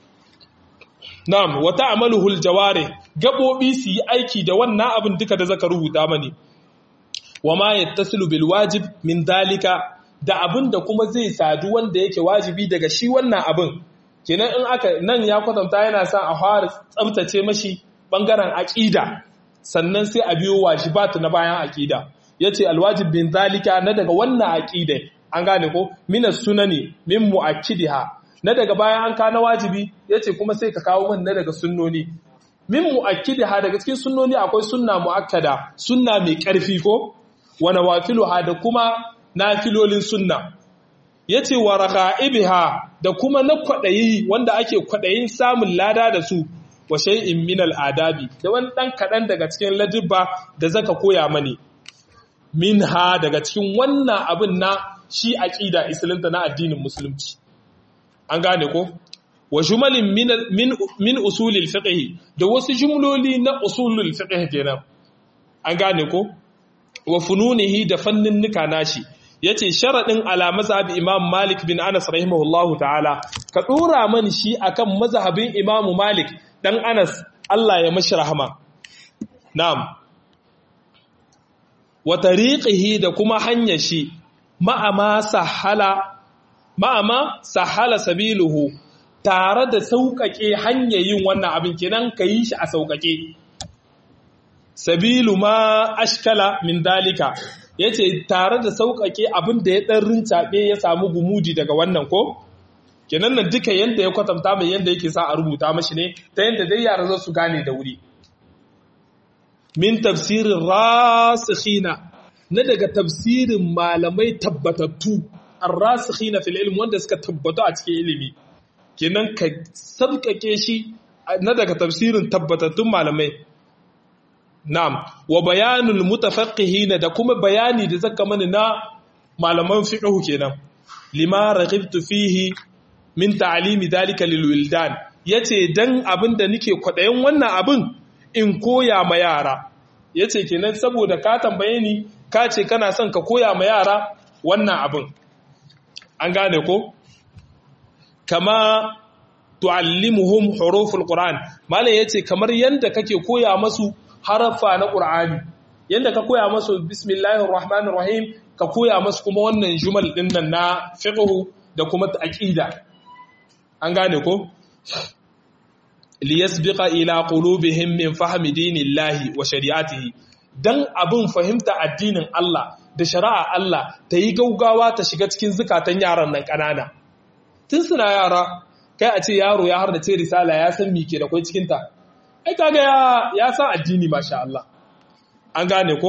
na'am wata amalu huljaware gaɓoɓi su yi aiki da wannan abin duka da zaka rubuta mani wa ma yattasilu bil wajib min dalika da abin da kuma zai sadu wanda yake wajibi daga shi wannan abin kenan in aka nan ya kwatanta yana son a fara tsabtace mashi bangaren aqida sannan sai a biyo wajibat na bayan aqida yace alwajib bin zalika na daga wannan aqida an gane ko minas sunani min muakkidiha na daga bayan an kana wajibi yace kuma sai ka kawo min na daga sunnoni min muakkidiha daga cikin sunnoni akwai sunna muakkada sunna mai karfi ko wa nawafiluha da kuma nafilolin sunna ya ce wa raka'ibiha da kuma na kwaɗayi wanda ake kwaɗayin samun lada da su wa shay'in min al'adabi da wani ɗan kaɗan daga cikin ladibba da zaka koya mani minha daga cikin wannan abin na shi aqida islanta na addinin musulunci an gane ko wa jumalin min min, min usulil fiqh da wasu jumloli na usulul fiqh kenan an gane ko wa fununihi da fannin nika nashi yace sharadin ala mazhab imam malik bin anas rahimahullahu ta'ala ka dora man shi akan mazhabin imam malik dan anas Allah ya mashi rahama na'am wa tariqihi da kuma hanyar shi ma'ama sahala ma'ama sahala sabiluhu tare da sauƙaƙe hanyar yin wannan abin kenan ka yi shi a sauƙaƙe sabilu ma ashkala min dalika yace tare da sauƙaƙe abin da ya ɗan rincaɓe ya samu gumudi daga wannan ko kenan nan duka yanda ya kwatanta mai yanda yake sa a rubuta mashi ne ta yanda dai yara za su gane da wuri min tafsirin rasikhina na daga tafsirin malamai tabbatattu ar-rasikhina fil ilm wanda suka tabbatu a cikin ilimi kenan ka sabkake shi na daga tafsirin tabbatattun malamai na'am wa bayanul mutafaqqihin da kuma bayani da zaka mani na malaman fiqh kenan lima raghibtu fihi min ta'limi dalika lil wildan yace dan abinda nake kwadayin wannan abin in koya ma yara yace kenan saboda ka tambaye ni ka ce kana son ka koya ma yara wannan abin an gane ko kama tu'allimuhum huruful qur'an malam yace kamar yanda kake koya masu harafa na qur'ani yanda ka koya masu bismillahir rahmanir rahim ka koya masu kuma wannan jumal din nan na fiqh da kuma aqida an gane ko liyasbiqa ila qulubihim min fahmi dinillahi wa shari'atihi dan abin fahimta addinin Allah da shari'a Allah ta yi gaugawa ta shiga cikin zukatan yaran nan kanana tun suna yara kai a ce yaro ya har da ce risala ya san me ke da kai cikin ta ai kaga ya ya san addini masha Allah an gane ko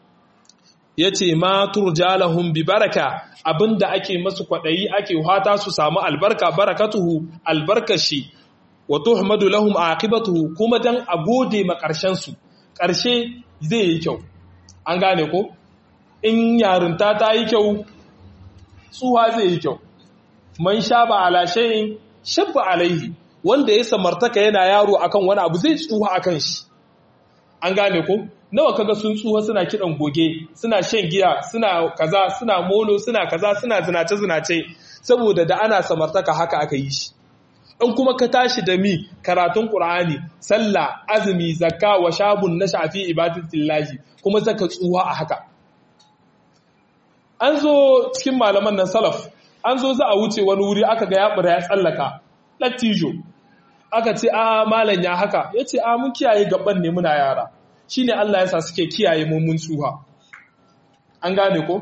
yace ma turjalahum bi baraka abinda ake masu kwadayi ake hata su samu albarka barakatuhu albarkashi wa tuhmadu lahum aqibatuhu kuma dan a gode ma karshen su karshe zai yi kyau an gane ko in yarinta ta yi kyau tsuha zai yi kyau man shaba ala shay'in shabba alaihi wanda ya samartaka yana yaro akan wani abu zai tsuha akan shi an gane ko nawa kaga sun tsuha suna kidan goge suna shan giya suna kaza suna molo suna kaza suna zinace zinace saboda da ana samartaka haka aka yi shi in kuma ka tashi da mi karatun qur'ani sallah azumi zakka wa shabun na shafi ibadatillahi kuma zaka tsuha a haka an zo cikin malaman nan salaf an zo za a wuce wani wuri aka ga ya bura ya tsallaka lattijo aka ce a malam ya haka ya ce a mun kiyaye gaban ne muna yara shi ne Allah ya sa suke kiyaye mummun tsuha an gane ko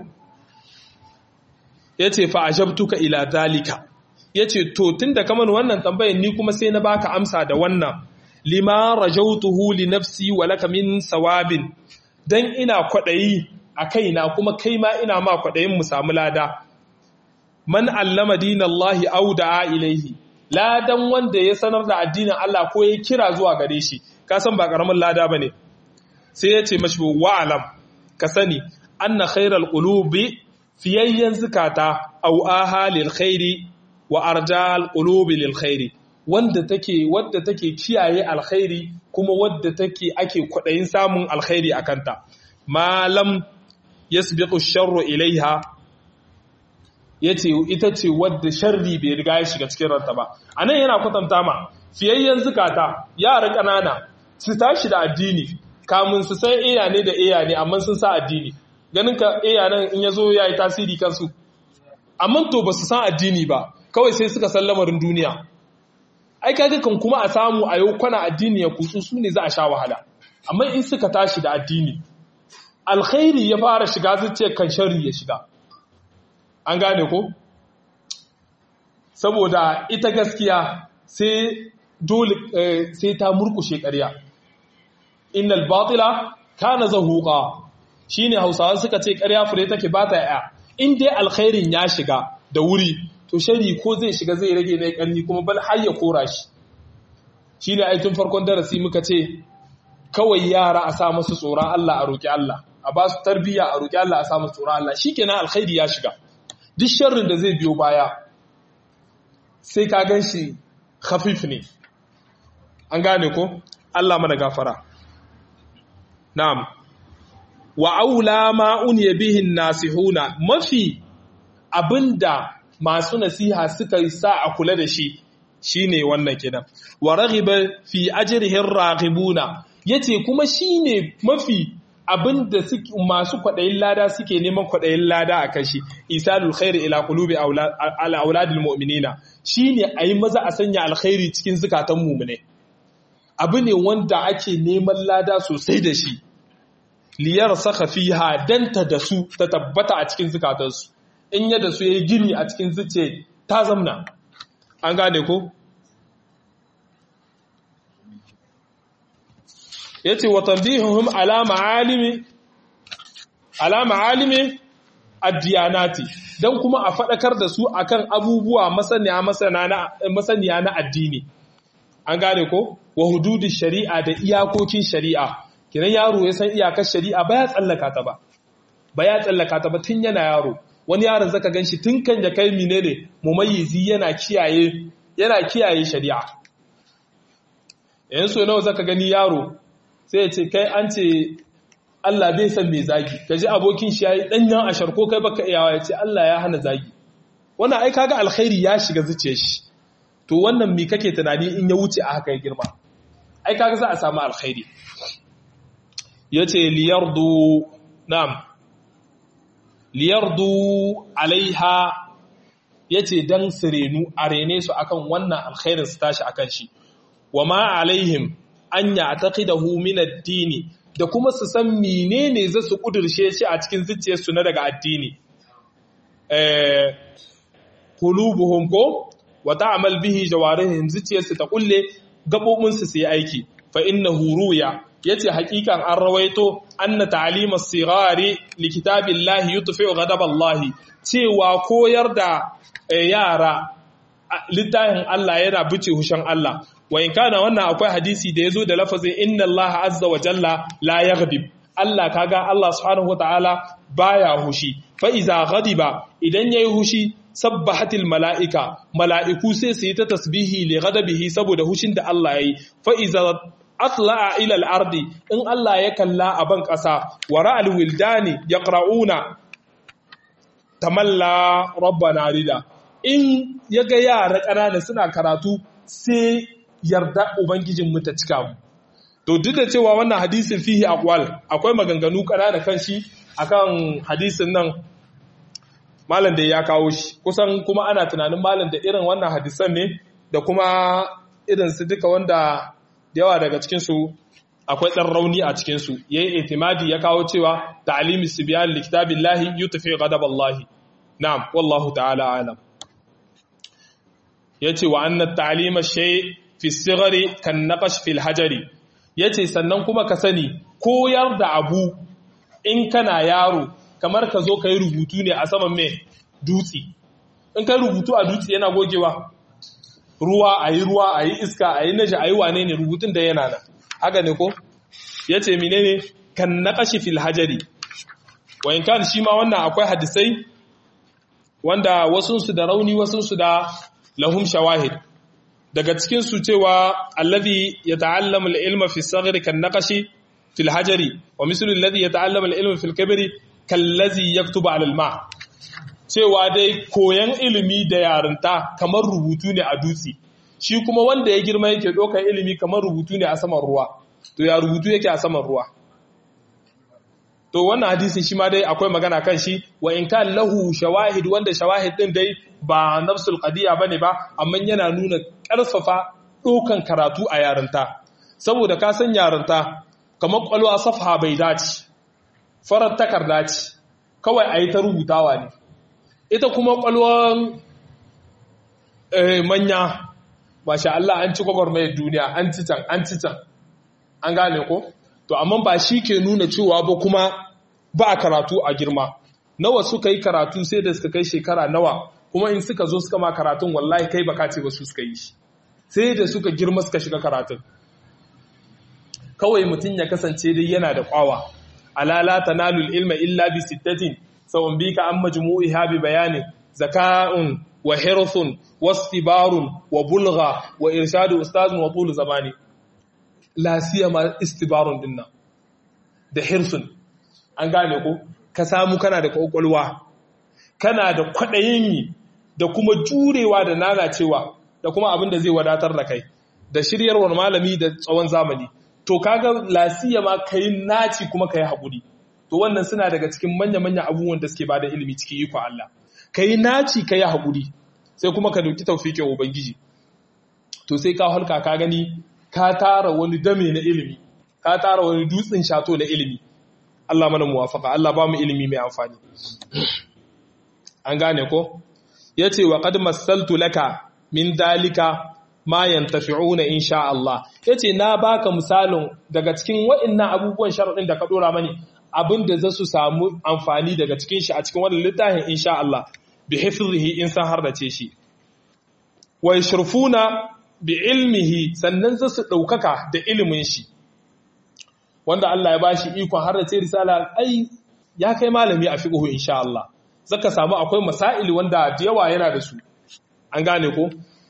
ya ce fa'ajabtuka ila dalika ya ce to tun da kamar wannan tambayin ni kuma sai na baka amsa da wannan lima rajautuhu li nafsi wa laka min sawabin dan ina kwaɗayi a kaina kuma kai ma ina ma kwaɗayin mu samu lada man allama dinallahi aw da'a ilaihi ladan wanda ya sanar da addinin Allah ko ya kira zuwa gare shi ka san ba karamin lada bane sai ya ce mashi wa'alam ka sani anna khairal qulubi fiyayyan zukata aw aha lil khairi wa arjal qulubi lil khairi wanda take wadda take kiyaye alkhairi kuma wadda take ake kwadayin samun alkhairi akanta malam yasbiqu sharru ilaiha yace ita ce wadda sharri bai riga ya shiga cikin ranta ba anan yana kwatanta ma fiyayyen zukata yara kanana su tashi da addini kamun su san iya ne da iya ne amma sun sa addini ganin ka iya nan in yazo yayi tasiri kansu amma to ba su san addini ba kawai sai suka san lamarin duniya ai kaga kan kuma a samu a yau kwana addini ya kutsu su ne za a sha wahala amma in suka tashi da addini alkhairi ya fara shiga zuciya kan sharri ya shiga an gane ko saboda ita gaskiya sai dole sai ta murkushe ƙarya innal batila kana zahuqa shine hausawa suka ce ƙarya fure take ba ta ya in dai alkhairin ya shiga da wuri to shari ko zai shiga zai rage mai ƙarni kuma bal har ya kora shi shine ai tun farkon darasi muka ce kawai yara a sa masu tsoron Allah a roki Allah a ba su tarbiyya a roƙi Allah a samu tsoron Allah shikenan alkhairi ya shiga duk sharrin da zai biyo baya sai ka gan shi khafif ne an gane ko Allah mana gafara na'am wa aula ma uniya bihin nasihuna mafi abinda masu nasiha suka sa a kula da shi shine wannan kenan wa raghiba fi ajrihi raghibuna yace kuma shine mafi abinda masu kwadayin lada suke neman kwadayin lada a kashi isalul khairi ila qulubi auladil mu'minina shine ayi maza a sanya alkhairi cikin zukatan mu'mine abu ne wanda ake neman lada sosai da shi liyar saka fiha danta da su ta tabbata a cikin zukatansu in yadda su yayi gini a cikin zuce ta zamna an gane ko yace wa tanbihuhum ala ma'alimi ala ma'alimi ad-diyanati dan kuma a fadakar da su akan abubuwa masaniya masaniya na addini an gane ko wa hududi shari'a da iyakokin shari'a kinan yaro ya san iyakar shari'a ba ya tsallaka ta ba ba ya tsallaka ta ba tun yana yaro wani yaron zaka ganshi tun kan ya kai menene mumayyizi yana kiyaye yana kiyaye shari'a yayin so nawa zaka gani yaro sai ya ce kai an ce Allah bai san me zagi kaji abokin shi yayi danyen ashar ko kai baka iyawa ya ce Allah ya hana zagi wannan ai kaga alkhairi ya shiga zuciyar shi to wannan mi kake tunani in ya wuce a haka ya girma ai kaga za a samu alkhairi yace liyardu na'am liyardu alaiha yace dan sirenu arene su akan wannan alkhairin su tashi akan shi wama alaihim an ya'taqidahu min ad-din da kuma su san menene za su kudirshe shi a cikin zuciyarsu na daga addini eh qulubuhum ko wa ta'mal bihi jawarihim zuciyarsu ta kulle gabobinsu su yi aiki fa innahu ruya yace hakikan an rawaito anna ta'lim as-sighari li kitabillahi yutfi'u ghadaballahi cewa koyar da yara littafin Allah yana buce hushin Allah wa in kana wannan akwai hadisi da yazo da lafazin inna Allah azza wa jalla la yaghdib Allah kaga Allah subhanahu wa ta'ala baya hushi fa iza ghadiba idan yayi hushi sabbahatil mala'ika mala'iku sai su yi ta tasbihi li ghadabihi saboda hushin da Allah yayi fa iza atla'a ila al-ardi in Allah ya kalla a ban ƙasa wa ra'al wildani yaqra'una tamalla rabbana rida in yaga yara ƙanana suna karatu sai yarda ubangijin mu ta cika mu to duk da cewa wannan hadisin fihi aqwal akwai maganganu ƙanana kan shi akan hadisin nan malam da ya kawo shi kusan kuma ana tunanin malam da irin wannan hadisan ne da kuma irin su duka wanda yawa daga cikinsu akwai ɗan rauni a cikinsu ya yi itimadi ya kawo cewa ta'alimi su biya likitabin lahi yi tafi gadab Allahi na'am wallahu ta'ala alam ya ce wa annan ta'alima shai fi sigari kan naƙash fil hajari ya ce sannan kuma ka sani koyar da abu in kana yaro kamar ka zo ka yi rubutu ne a saman mai dutse in ka rubutu a dutse yana gogewa ruwa a yi ruwa a yi iska a yi naji a yi wane ne rubutun da yana nan haka ne ko ya ce mine ne kan naƙashi fil hajari wayan kan shi ma wannan akwai hadisai wanda wasunsu da rauni wasunsu da lahum shawahid daga cikinsu cewa allazi ya ta'allama al-ilma fi sagri kan naqashi fil hajari wa mislu alladhi yata'allama al-ilma fil kabri kallazi yaktubu ala al-ma cewa dai koyan ilimi da yarinta kamar rubutu ne a dutse shi kuma wanda ya girma yake ɗaukar ilimi kamar rubutu ne a saman ruwa to ya rubutu yake a saman ruwa to wannan hadisin shi ma dai akwai magana kan shi wa in kan lahu shawahid wanda shawahid din dai ba nafsul qadiya bane ba amma yana nuna ƙarfafa ɗaukan karatu a yarinta saboda ka san yarinta kamar ƙwalwa safha bai dace farar takarda ce kawai a yi ta rubutawa ne ita kuma ƙwalwan manya masha Allah an ci gwagwarmayar duniya an ci can an ci can an gane ko to amma ba shi ke nuna cewa ba kuma ba a karatu a girma nawa suka yi karatu sai da suka kai shekara nawa kuma in suka zo suka ma karatun wallahi kai baka ce ba su suka yi shi sai da suka girma suka shiga karatun kawai mutum ya kasance dai yana da kwawa ala la tanalu ilma illa bi sittatin sawun bika an majmu'iha bi bayanin zaka'un wa hirthun wastibarun wa bulgha wa irshadu ustazun wa tul zamani la siyama istibarun dinnan da hirsun an gane ko ka samu kana da kokolwa kana da kwadayin yi da kuma jurewa da nanacewa da kuma abin da zai wadatar da kai da shiryarwar malami da tsawon zamani to kaga lasiya ma kai naci kuma kai haƙuri to wannan suna daga cikin manya-manya abubuwan da suke bada ilimi cikin iko Allah kai naci kai haƙuri sai kuma ka dauki tawfiqin ubangiji to sai ka halka ka gani ka tara wani dame na ilimi ka tara wani dutsen shato na ilimi Allah mana muwafaka Allah ba mu ilimi mai amfani an gane ko yace wa qad massaltu laka min dalika ma yantafi'una insha Allah yace na baka misalin daga cikin waɗannan abubuwan sharadin da ka dora mani abinda za su samu amfani daga cikin shi a cikin wannan littafin insha Allah bi hifzihi in san hardace shi wa yashrufuna bi ilmihi sannan za su daukaka da ilimin shi wanda Allah ya bashi ikon hardace risala ai ya kai malami a fiqhu insha Allah zaka samu akwai masail wanda da yawa yana da su an gane ko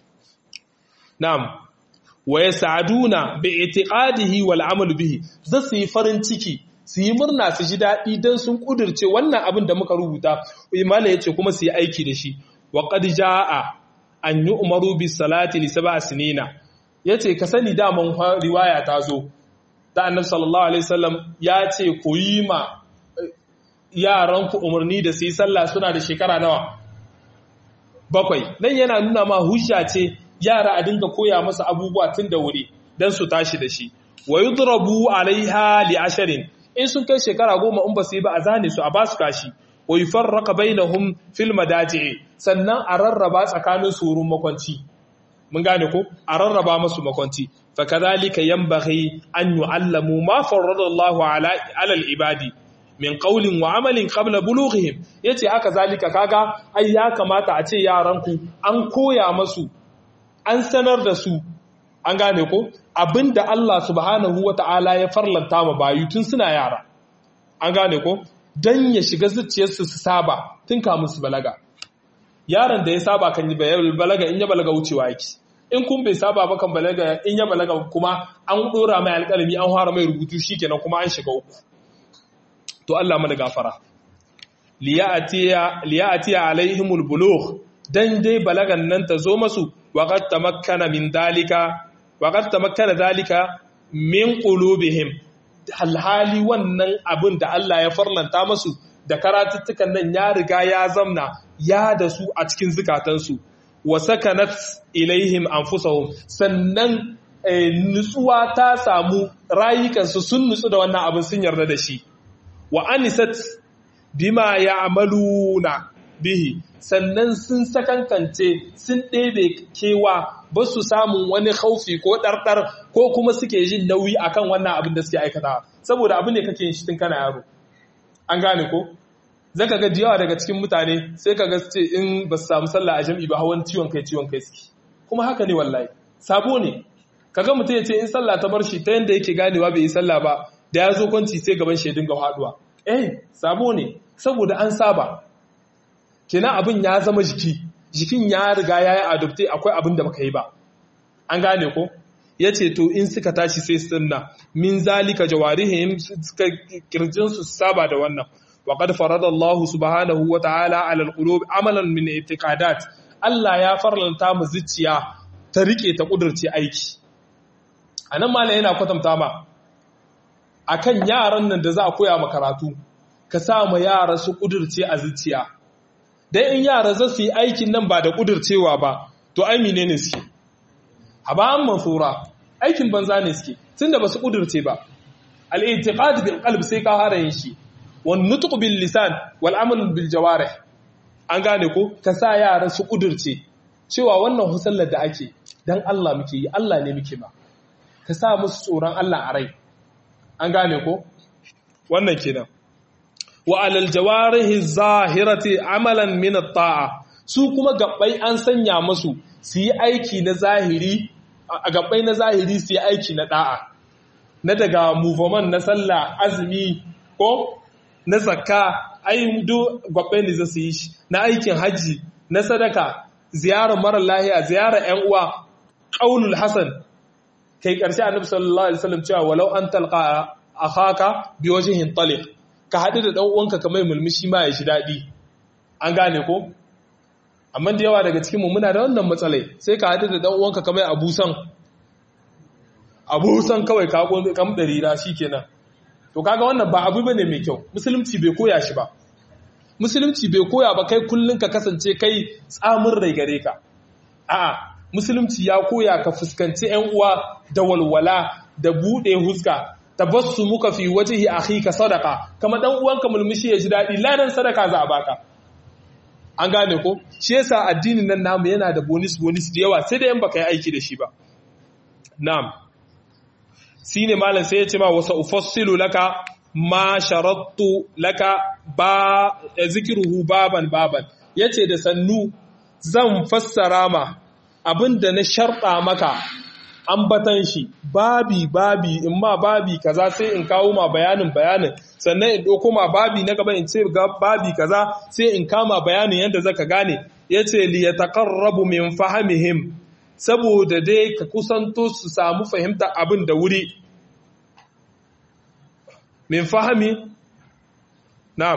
Na'am, wa ya sa'aduna bi itiqadihi wal amal bihi, za su yi farin ciki, su yi murna su ji daɗi don sun ƙudurce wannan abin da muka rubuta, imala ya ce kuma su yi aiki da shi, wa ƙad ja'a an yi umaru bi salati li saba sinina. Ya ce, ka sani daman riwaya ta zo, da annabi sallallahu Alaihi wasallam ya ce, ku yi ma yaranku umarni da su yi sallah suna da shekara nawa? Bakwai, nan yana nuna ma hujja ce yara a dinga koya masa abubuwa tun da wuri don su tashi da shi wa yudrabu alaiha li asharin in sun kai shekara goma in ba su yi ba a zane su a ba su kashi wa yufarraqa bainahum fil madaji'i sannan a rarraba tsakanin su wurin makwanci mun gane ko a rarraba masu makwanci fa kadhalika yanbaghi an yu'allamu ma farrada Allahu ala al ibadi min qawlin wa amalin qabla bulughihim yace haka zalika kaga ai ya kamata a ce yaranku an koya masu an sanar da su an gane ko abinda Allah subhanahu wata'ala ya farlanta ma bayu tun suna yara an gane ko dan ya shiga zuciyarsu su saba tun kamun su balaga yaron da ya saba kan yi balaga in ya balaga wucewa yake in kun bai saba ba kan balaga in ya balaga kuma an dora mai alƙalami an fara mai rubutu shikenan kuma an shiga uku to Allah mana gafara liya'atiya liya'atiya alaihimul bulugh dan dai balagan nan ta zo masu وقد تمكن من ذلك وقد تمكن ذلك من قلوبهم alhali wannan abin da Allah ya farlanta masu da karatuttukan nan ya riga ya zamna ya da su a cikin zukatansu wa sakanat ilaihim anfusahum sannan nutsuwa ta samu rayukansu sun nutsu da wannan abin sun yarda da shi wa anisat bima ya'maluna bihi sannan sun sakankance sun ɗebe kewa ba su samun wani haufi ko ɗarɗar ko kuma suke jin nauyi akan wannan abin da suke aikata saboda abu ne kake yin shi tun kana yaro an gane ko zaka ga yawa daga cikin mutane sai ka ga ce in ba su samu sallah a jam'i ba hawan ciwon kai ciwon kai suke kuma haka ne wallahi sabo ne kaga mutum ya ce in sallah ta bar shi ta yanda yake ganewa bai yi sallah ba da ya zo kwanci sai gaban shi ya dinga haduwa eh sabo ne saboda an saba kenan abin ya zama jiki jikin ya riga ya yi adopte akwai abin da baka yi ba an gane ko ya ce to in suka tashi sai sunna min zalika jawarihim suka kirjin su saba da wannan wa qad farada Allah subhanahu wa ta'ala 'ala al-qulub amalan min i'tiqadat Allah ya farlanta mu zuciya ta rike ta kudurce aiki anan malai yana kwatanta ma akan yaran nan da za a koya ma karatu ka sa ma yara su kudurce a zuciya dan in yara za su yi aikin nan ba da kudurcewa ba to ai menene suke haban mansura aikin banza ne suke tunda ba su kudurce ba al-i'tiqad bil qalb sai ka fara yin shi wan nutq bil lisan wal amal bil jawarih an gane ko ka sa yara su kudurce cewa wannan husallar da ake dan Allah muke yi Allah ne muke ba ka sa musu tsoron Allah a rai an gane ko wannan kenan wa alal jawarihi zahirati amalan min at-ta'a su kuma gabbai an sanya musu su yi aiki na zahiri a gabbai na zahiri su yi aiki na da'a na daga movement na sallah azumi ko ko na zakka ai duk gwabbai ne za su yi shi na aikin hajji na sadaka ziyarar mara lahiya ziyarar ƴan uwa qaulul hasan kai karshe annabi sallallahu alaihi wasallam cewa walau an talqa akhaka bi wajhin taliq ka hadu da dan uwanka kamar mulmishi ma ya shi dadi an gane ko amma da yawa daga cikin mu muna da wannan matsalai sai ka hadu da dan uwanka kamar abusan abusan kawai ka kam darira shikenan to kaga wannan ba abu bane mai kyau musulunci bai koya shi ba musulunci bai koya ba kai kullun ka kasance kai tsamin rai gare ka a'a musulunci ya koya ka fuskanci ƴan uwa da walwala da bude huska tabassu muka fi wajhi akhika sadaqa kama dan uwanka mulmushi ya ji dadi ladan sadaka za a baka an gane ko shi yasa addinin nan namu yana da bonus bonus da yawa sai da yan baka yi aiki da shi ba na'am shine malam sai ya ce ma wasa ufassilu laka ma sharattu laka ba zikruhu baban baban yace da sannu zan fassara ma abinda na sharɗa maka ambatan shi babi babi in ma babi kaza sai in kawo ma bayanin bayanin sannan in ɗauko ma babi na gaba in ce babi kaza sai in kama bayanin yadda zaka gane yace li yataqarrabu min fahimihim saboda dai ka kusanto su samu fahimta abin da wuri min fahimi na'am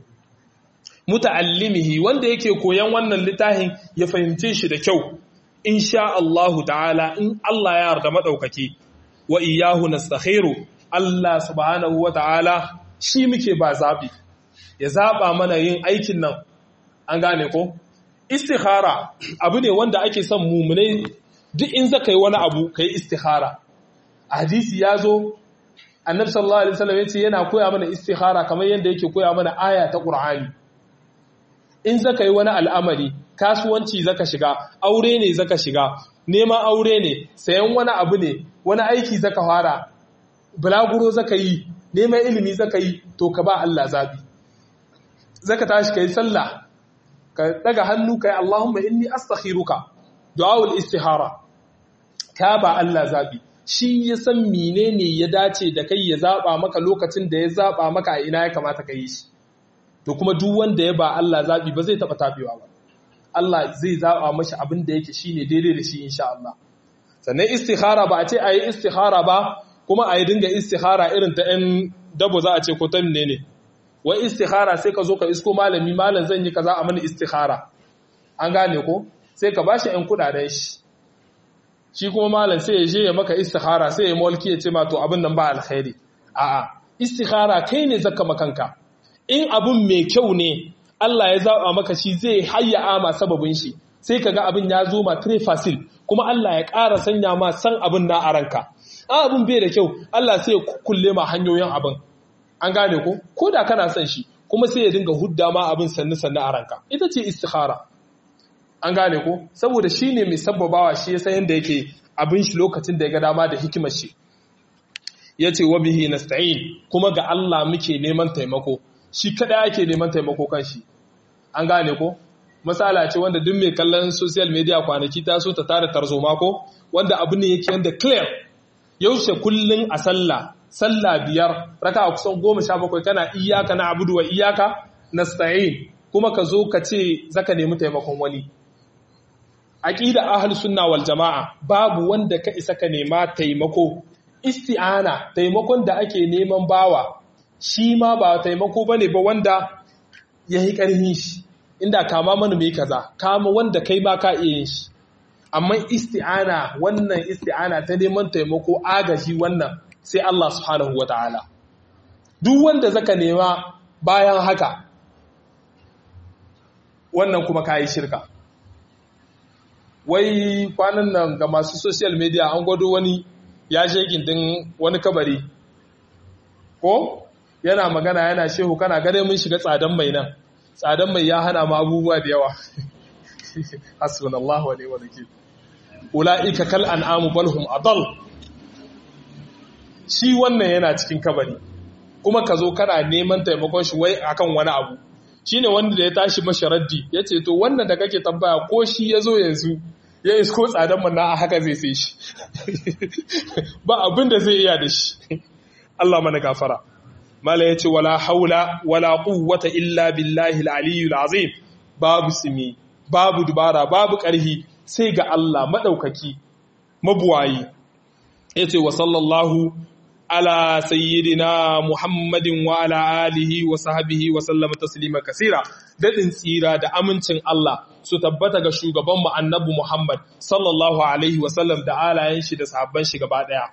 muta'allimihi wanda yake koyan wannan littafin ya fahimce shi da kyau insha Allahu ta'ala in Allah ya yarda madaukaki wa iyyahu nastakhiru Allah subhanahu wa ta'ala shi muke ba zabi ya zaba mana yin aikin nan an gane ko istikhara abu ne wanda ake son mumunai duk in zaka yi wani abu kai istikhara hadisi ya zo annabi sallallahu alaihi wasallam yace yana koya mana istikhara kamar yanda yake koya mana aya ta qur'ani in zaka yi wani al'amari kasuwanci zaka shiga aure ne zaka shiga neman aure ne sayan wani abu ne wani aiki zaka fara bulaguro zaka yi neman ilimi zaka yi to ka ba Allah zabi zaka tashi kai sallah ka daga hannu kai Allahumma inni astakhiruka du'aul istihara ka ba Allah zabi shi ya san menene ya dace da kai ya zaba maka lokacin da ya zaba maka a ina ya kamata ka yi shi to kuma duk wanda ya ba Allah zabi ba zai taba tabewa ba Allah zai zaba mashi abin da yake shine daidai da shi insha Allah sannan istikhara ba a ce ayi istikhara ba kuma ayi dinga istikhara irin ta ɗan dabo za a ce ko ta ne wai istikhara sai ka zo ka isko malami malam zan yi kaza a mani istikhara an gane ko sai ka bashi ɗan kuɗaɗen shi shi kuma malam sai ya je ya maka istikhara sai ya mulki ya ce ma to abin nan ba alkhairi a'a istikhara kai ne zaka makanka in abin mai kyau ne Allah ya zaba maka shi zai hayya ma sababin shi sai kaga abin ya zo ma très facile kuma Allah ya ƙara sanya ma san abin na a ranka a abin bai da kyau Allah sai ya kulle ma hanyoyin abin an gane ko ko da kana son shi kuma sai ya dinga hudda ma abin sannu sannu a ranka ita ce istikhara an gane ko saboda shi ne mai sababawa shi ya san yadda yake abin shi lokacin da ya ga dama da hikimar shi ya ce wa bihi nasta'in kuma ga Allah muke neman taimako shi kada ake neman taimako kan shi an gane ko misala ce wanda duk mai kallon social media kwanaki ta so ta tara tarzoma ko wanda abu ne yake yanda clear yaushe kullun a sallah sallah biyar raka kusan goma sha bakwai kana iyaka na abudu wa iyaka nasta'in kuma ka zo ka ce zaka nemi taimakon wani aqida ahlus sunna wal jamaa babu wanda ka isa ka nema taimako isti'ana taimakon da ake neman bawa shi ma ba taimako bane ba wanda yayi karhin shi inda kama mana mai kaza kama wanda kai ma ka iya yin shi amma isti'ana wannan isti'ana ta neman taimako agaji wannan sai Allah subhanahu wataala duk wanda zaka nema bayan haka wannan kuma kayi shirka wai kwanan nan ga masu social media an gwado wani ya je gindin wani kabari ko yana magana yana shehu kana gane mun shiga tsadan mai nan tsadan mai ya hana ma abubuwa da yawa hasbunallahu wa ni'mal wakeel ulaika kal an'amu bal hum adall shi wannan yana cikin kabari kuma ka zo kana neman taimakon shi wai akan wani abu shine wanda da ya tashi masharaddi ya ce to wannan da kake tambaya ko shi ya zo yanzu ya isko tsadan manna a haka zai sai shi ba abin da zai iya da shi Allah mana gafara mala yace wala haula wala quwwata illa billahi al-aliyyul azim babu simi babu dubara babu ƙarhi sai ga Allah madaukaki mabuwayi yace wa sallallahu ala sayyidina muhammadin wa ala alihi wa sahbihi wa sallama taslima kasira dadin tsira da amincin Allah su tabbata ga shugaban mu annabi Muhammad sallallahu alaihi wa sallam da alayen shi da sahabban shi gaba daya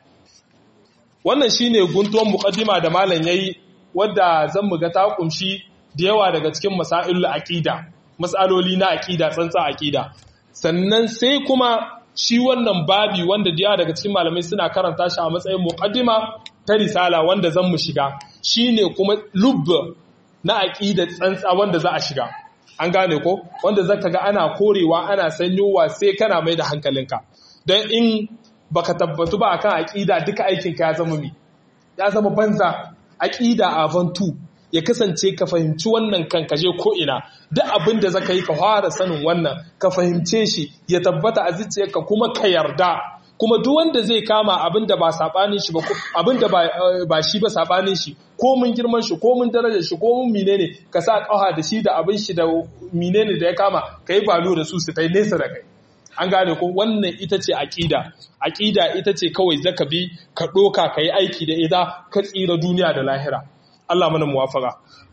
wannan shine guntuwan muqaddima da malam yayi wanda zan mu ga ta kumshi da yawa daga cikin masailul aqida masaloli na aqida tsantsa aqida sannan sai kuma shi wannan babi wanda da yawa daga cikin malamai suna karanta shi a matsayin muqaddima ta risala wanda zan mu shiga shine kuma lubb na aqida tsantsa wanda za a shiga an gane ko wanda zaka ga ana korewa ana sanyowa sai kana mai da hankalinka dan in baka tabbatu ba akan aqida duka aikin ka ya zama mi ya zama banza aqida avantu ya kasance ka fahimci wannan kan kaje ko ina duk abin da zaka yi ka fara sanin wannan ka fahimce shi ya tabbata a zuciyarka kuma ka yarda kuma duk wanda zai kama abin da ba sabanin shi ba abin da ba shi ba sabanin shi ko mun girman shi ko mun darajar shi ko mun menene ka sa kafa da shi da abin shi da menene da ya kama kai balo da su su tai nesa da kai an gane ko wannan ita ce aqida aqida ita ce kawai zaka bi ka doka kai aiki da ita ka tsira duniya da lahira Allah mana muwafaka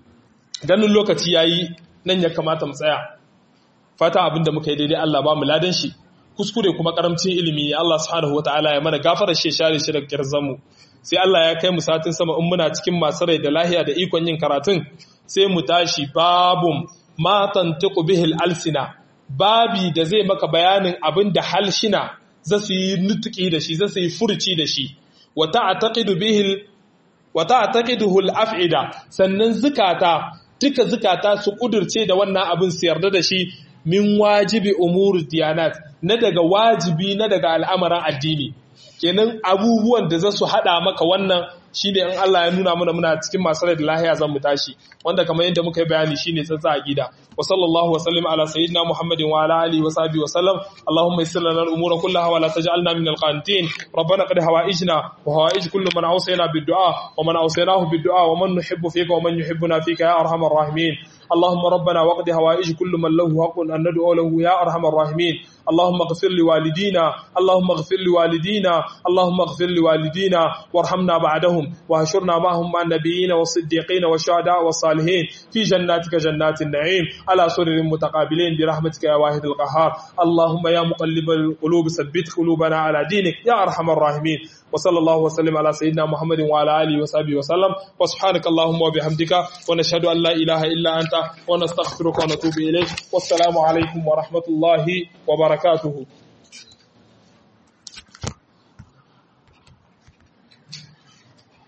ganin lokaci yayi nan ya kamata mu tsaya fata abinda muka yi daidai Allah ba mu ladan shi kuskure kuma karamcin ilimi Allah subhanahu wataala ya mana gafara shi share shi daga kirzan mu sai Allah ya kai mu satin sama in muna cikin masu rai da lahiya da ikon yin karatun sai mu tashi babum ma tantiqu bihil alsina babi da zai maka bayanin abin da halshina za su yi nutuki da shi za su yi furci da shi wa ta'taqidu bihil wa ta'taqiduhu al-af'ida sannan zukata duka zukata su kudurce da wannan abin su yarda da shi min wajibi umurud diyanat na daga wajibi na daga al'amaran addini kenan abubuwan da za su hada maka wannan shine in Allah ya nuna mana muna cikin masu rai da lahiya zan mu tashi wanda kamar yadda muka yi bayani shine tsantsa aqida wa sallallahu wa sallim ala sayyidina muhammadin wa ala alihi wa sahbihi wa sallam allahumma yassir lana al-umura kullaha wa la taj'alna min al-qanitin rabbana qad hawaijna wa hawaij kullu man awsayna bid-du'a wa man awsaynahu bid-du'a wa man nuhibbu fika wa man yuhibbuna fika ya arhamar rahimin اللهم ربنا وقد هوائج كل من له حق أن ندعو له يا أرحم الراحمين اللهم اغفر لوالدينا اللهم اغفر لوالدينا اللهم اغفر لوالدينا وارحمنا بعدهم وهشرنا معهم مع النبيين والصديقين والشهداء والصالحين في جناتك جنات النعيم على سرر متقابلين برحمتك يا واحد القهار اللهم يا مقلب القلوب ثبت قلوبنا على دينك يا أرحم الراحمين وصلى الله وسلم على سيدنا محمد وعلى آله وصحبه وسلم وسبحانك اللهم وبحمدك ونشهد أن لا إله إلا أنت ونستغفرك ونتوب إليك والسلام عليكم ورحمة الله وبركاته